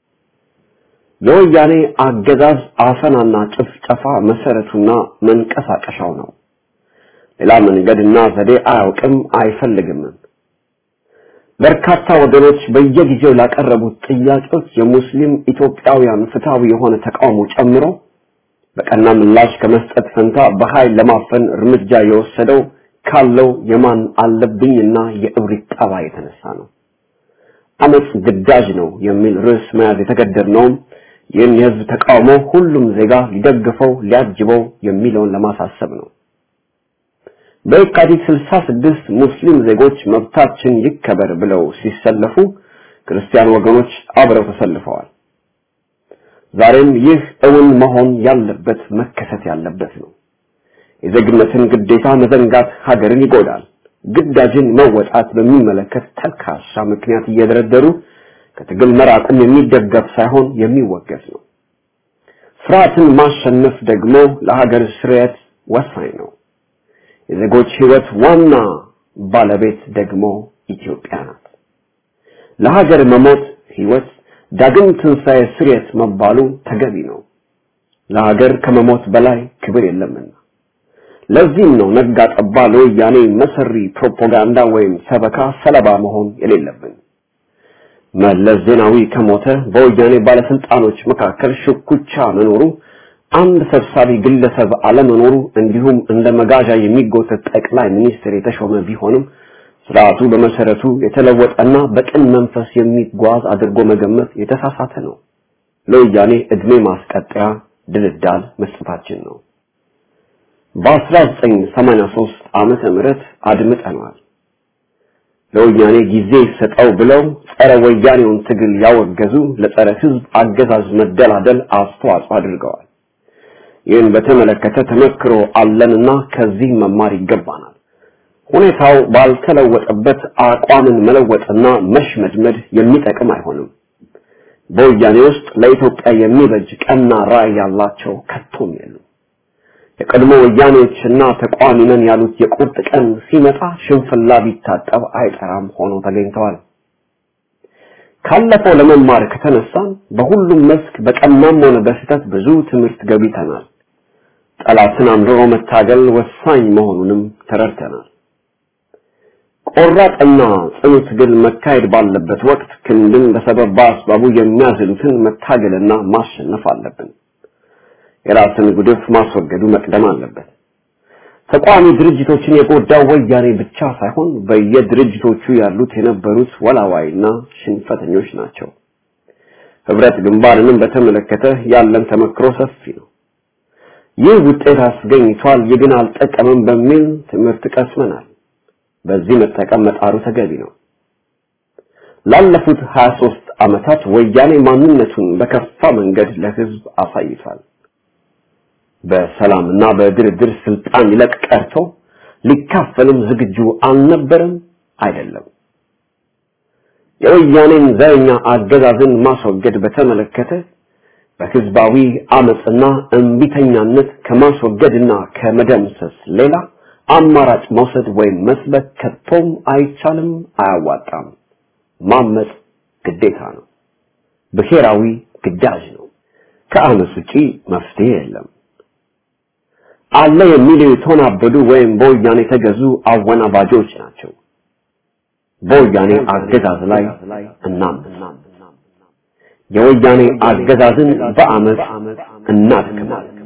G: የወያኔ አገዛዝ አፈናና ጭፍጨፋ መሰረቱና መንቀሳቀሻው ነው። ሌላ መንገድና ዘዴ አያውቅም አይፈልግም። በርካታ ወገኖች በየጊዜው ላቀረቡት ጥያቄዎች የሙስሊም ኢትዮጵያውያን ፍትሃዊ የሆነ ተቃውሞ ጨምሮ በቀና ምላሽ ከመስጠት ፈንታ በኃይል ለማፈን እርምጃ የወሰደው ካለው የማን አለብኝና የእብሪት ጠባይ የተነሳ ነው። አመጽ ግዳጅ ነው የሚል ርዕስ መያዝ የተገደድነውም ይህን የህዝብ ተቃውሞ ሁሉም ዜጋ ሊደግፈው ሊያጅበው የሚለውን ለማሳሰብ ነው። በየካቲት 66 ሙስሊም ዜጎች መብታችን ይከበር ብለው ሲሰለፉ ክርስቲያን ወገኖች አብረው ተሰልፈዋል። ዛሬም ይህ እውን መሆን ያለበት መከሰት ያለበት ነው። የዜግነትን ግዴታ መዘንጋት ሀገርን ይጎዳል። ግዳጅን መወጣት በሚመለከት ተልካሻ ምክንያት እየደረደሩ ከትግል መራቅም የሚደገፍ ሳይሆን የሚወገዝ ነው። ፍርሃትን ማሸነፍ ደግሞ ለሀገር ስርየት ወሳኝ ነው። የዜጎች ህይወት ዋና ባለቤት ደግሞ ኢትዮጵያ ናት። ለሀገር መሞት ህይወት ዳግም ትንሣኤ ስርየት መባሉ ተገቢ ነው። ለሀገር ከመሞት በላይ ክብር የለምና። ለዚህም ነው ነጋ ጠባ ለወያኔ መሰሪ ፕሮፓጋንዳ ወይም ሰበካ ሰለባ መሆን የሌለብን። መለስ ዜናዊ ከሞተ በወያኔ ባለስልጣኖች መካከል ሽኩቻ መኖሩ አንድ ሰብሳቢ ግለሰብ አለመኖሩ እንዲሁም እንደ መጋዣ የሚጎተት ጠቅላይ ሚኒስትር የተሾመ ቢሆንም ስርዓቱ በመሰረቱ የተለወጠና በቅን መንፈስ የሚጓዝ አድርጎ መገመት የተሳሳተ ነው። ለወያኔ እድሜ ማስቀጠያ ድልዳል መስጠታችን ነው። በ1983 ዓመተ ምህረት አድምጠናል። ለወያኔ ጊዜ ይሰጠው ብለው ጸረ ወያኔውን ትግል ያወገዙ ለጸረ ህዝብ አገዛዝ መደላደል አስተዋጽኦ አድርገዋል። ይህን በተመለከተ ተመክሮ አለንና ከዚህ መማር ይገባናል። ሁኔታው ባልተለወጠበት አቋምን መለወጥና መሽመድመድ የሚጠቅም አይሆንም። በወያኔ ውስጥ ለኢትዮጵያ የሚበጅ ቀና ራዕይ ያላቸው ከቶም የሉም። የቀድሞ ወያኔዎችና ተቃዋሚ ነን ያሉት የቁርጥ ቀን ሲመጣ ሽንፍላ ቢታጠብ አይጠራም ሆኖ ተገኝተዋል። ካለፈው ለመማር ከተነሳን በሁሉም መስክ በቀናም ሆነ በስህተት ብዙ ትምህርት ገቢተናል። ጠላትን አምርሮ መታገል ወሳኝ መሆኑንም ተረድተናል። ቆራጥና ጽኑ ትግል መካሄድ ባለበት ወቅት ክንድን በሰበብ በአስባቡ የሚያዝሉትን መታገልና ማሸነፍ አለብን። የራስን ጉድፍ ማስወገዱ መቅደም አለበት። ተቋሚ ድርጅቶችን የጎዳው ወያኔ ብቻ ሳይሆን በየድርጅቶቹ ያሉት የነበሩት ወላዋይና ሽንፈተኞች ናቸው። ህብረት ግንባርንም በተመለከተ ያለን ተመክሮ ሰፊ ነው። ይህ ውጤት አስገኝቷል፣ ይህ ግን አልጠቀምም በሚል ትምህርት ቀስመናል። በዚህ መጠቀም መጣሩ ተገቢ ነው። ላለፉት 23 ዓመታት ወያኔ ማንነቱን በከፋ መንገድ ለህዝብ አሳይቷል። በሰላምና በድርድር ስልጣን ይለቅ ቀርቶ ሊካፈልም ዝግጁ አልነበረም አይደለም። የወያኔን ዘረኛ አገዛዝን ማስወገድ በተመለከተ በህዝባዊ አመጽና እንቢተኛነት ከማስወገድና ከመደምሰስ ሌላ አማራጭ መውሰድ ወይም መስበክ ከቶም አይቻልም፣ አያዋጣም። ማመጽ ግዴታ ነው፣ ብሔራዊ ግዳጅ ነው። ከአመጽ ውጪ መፍትሄ የለም። አለ የሚሉ የተወናበዱ ወይም በወያኔ የተገዙ አወናባጆች ናቸው። በወያኔ አገዛዝ ላይ እናምፅ። የወያኔ አገዛዝን በአመፅ እናድክማለን።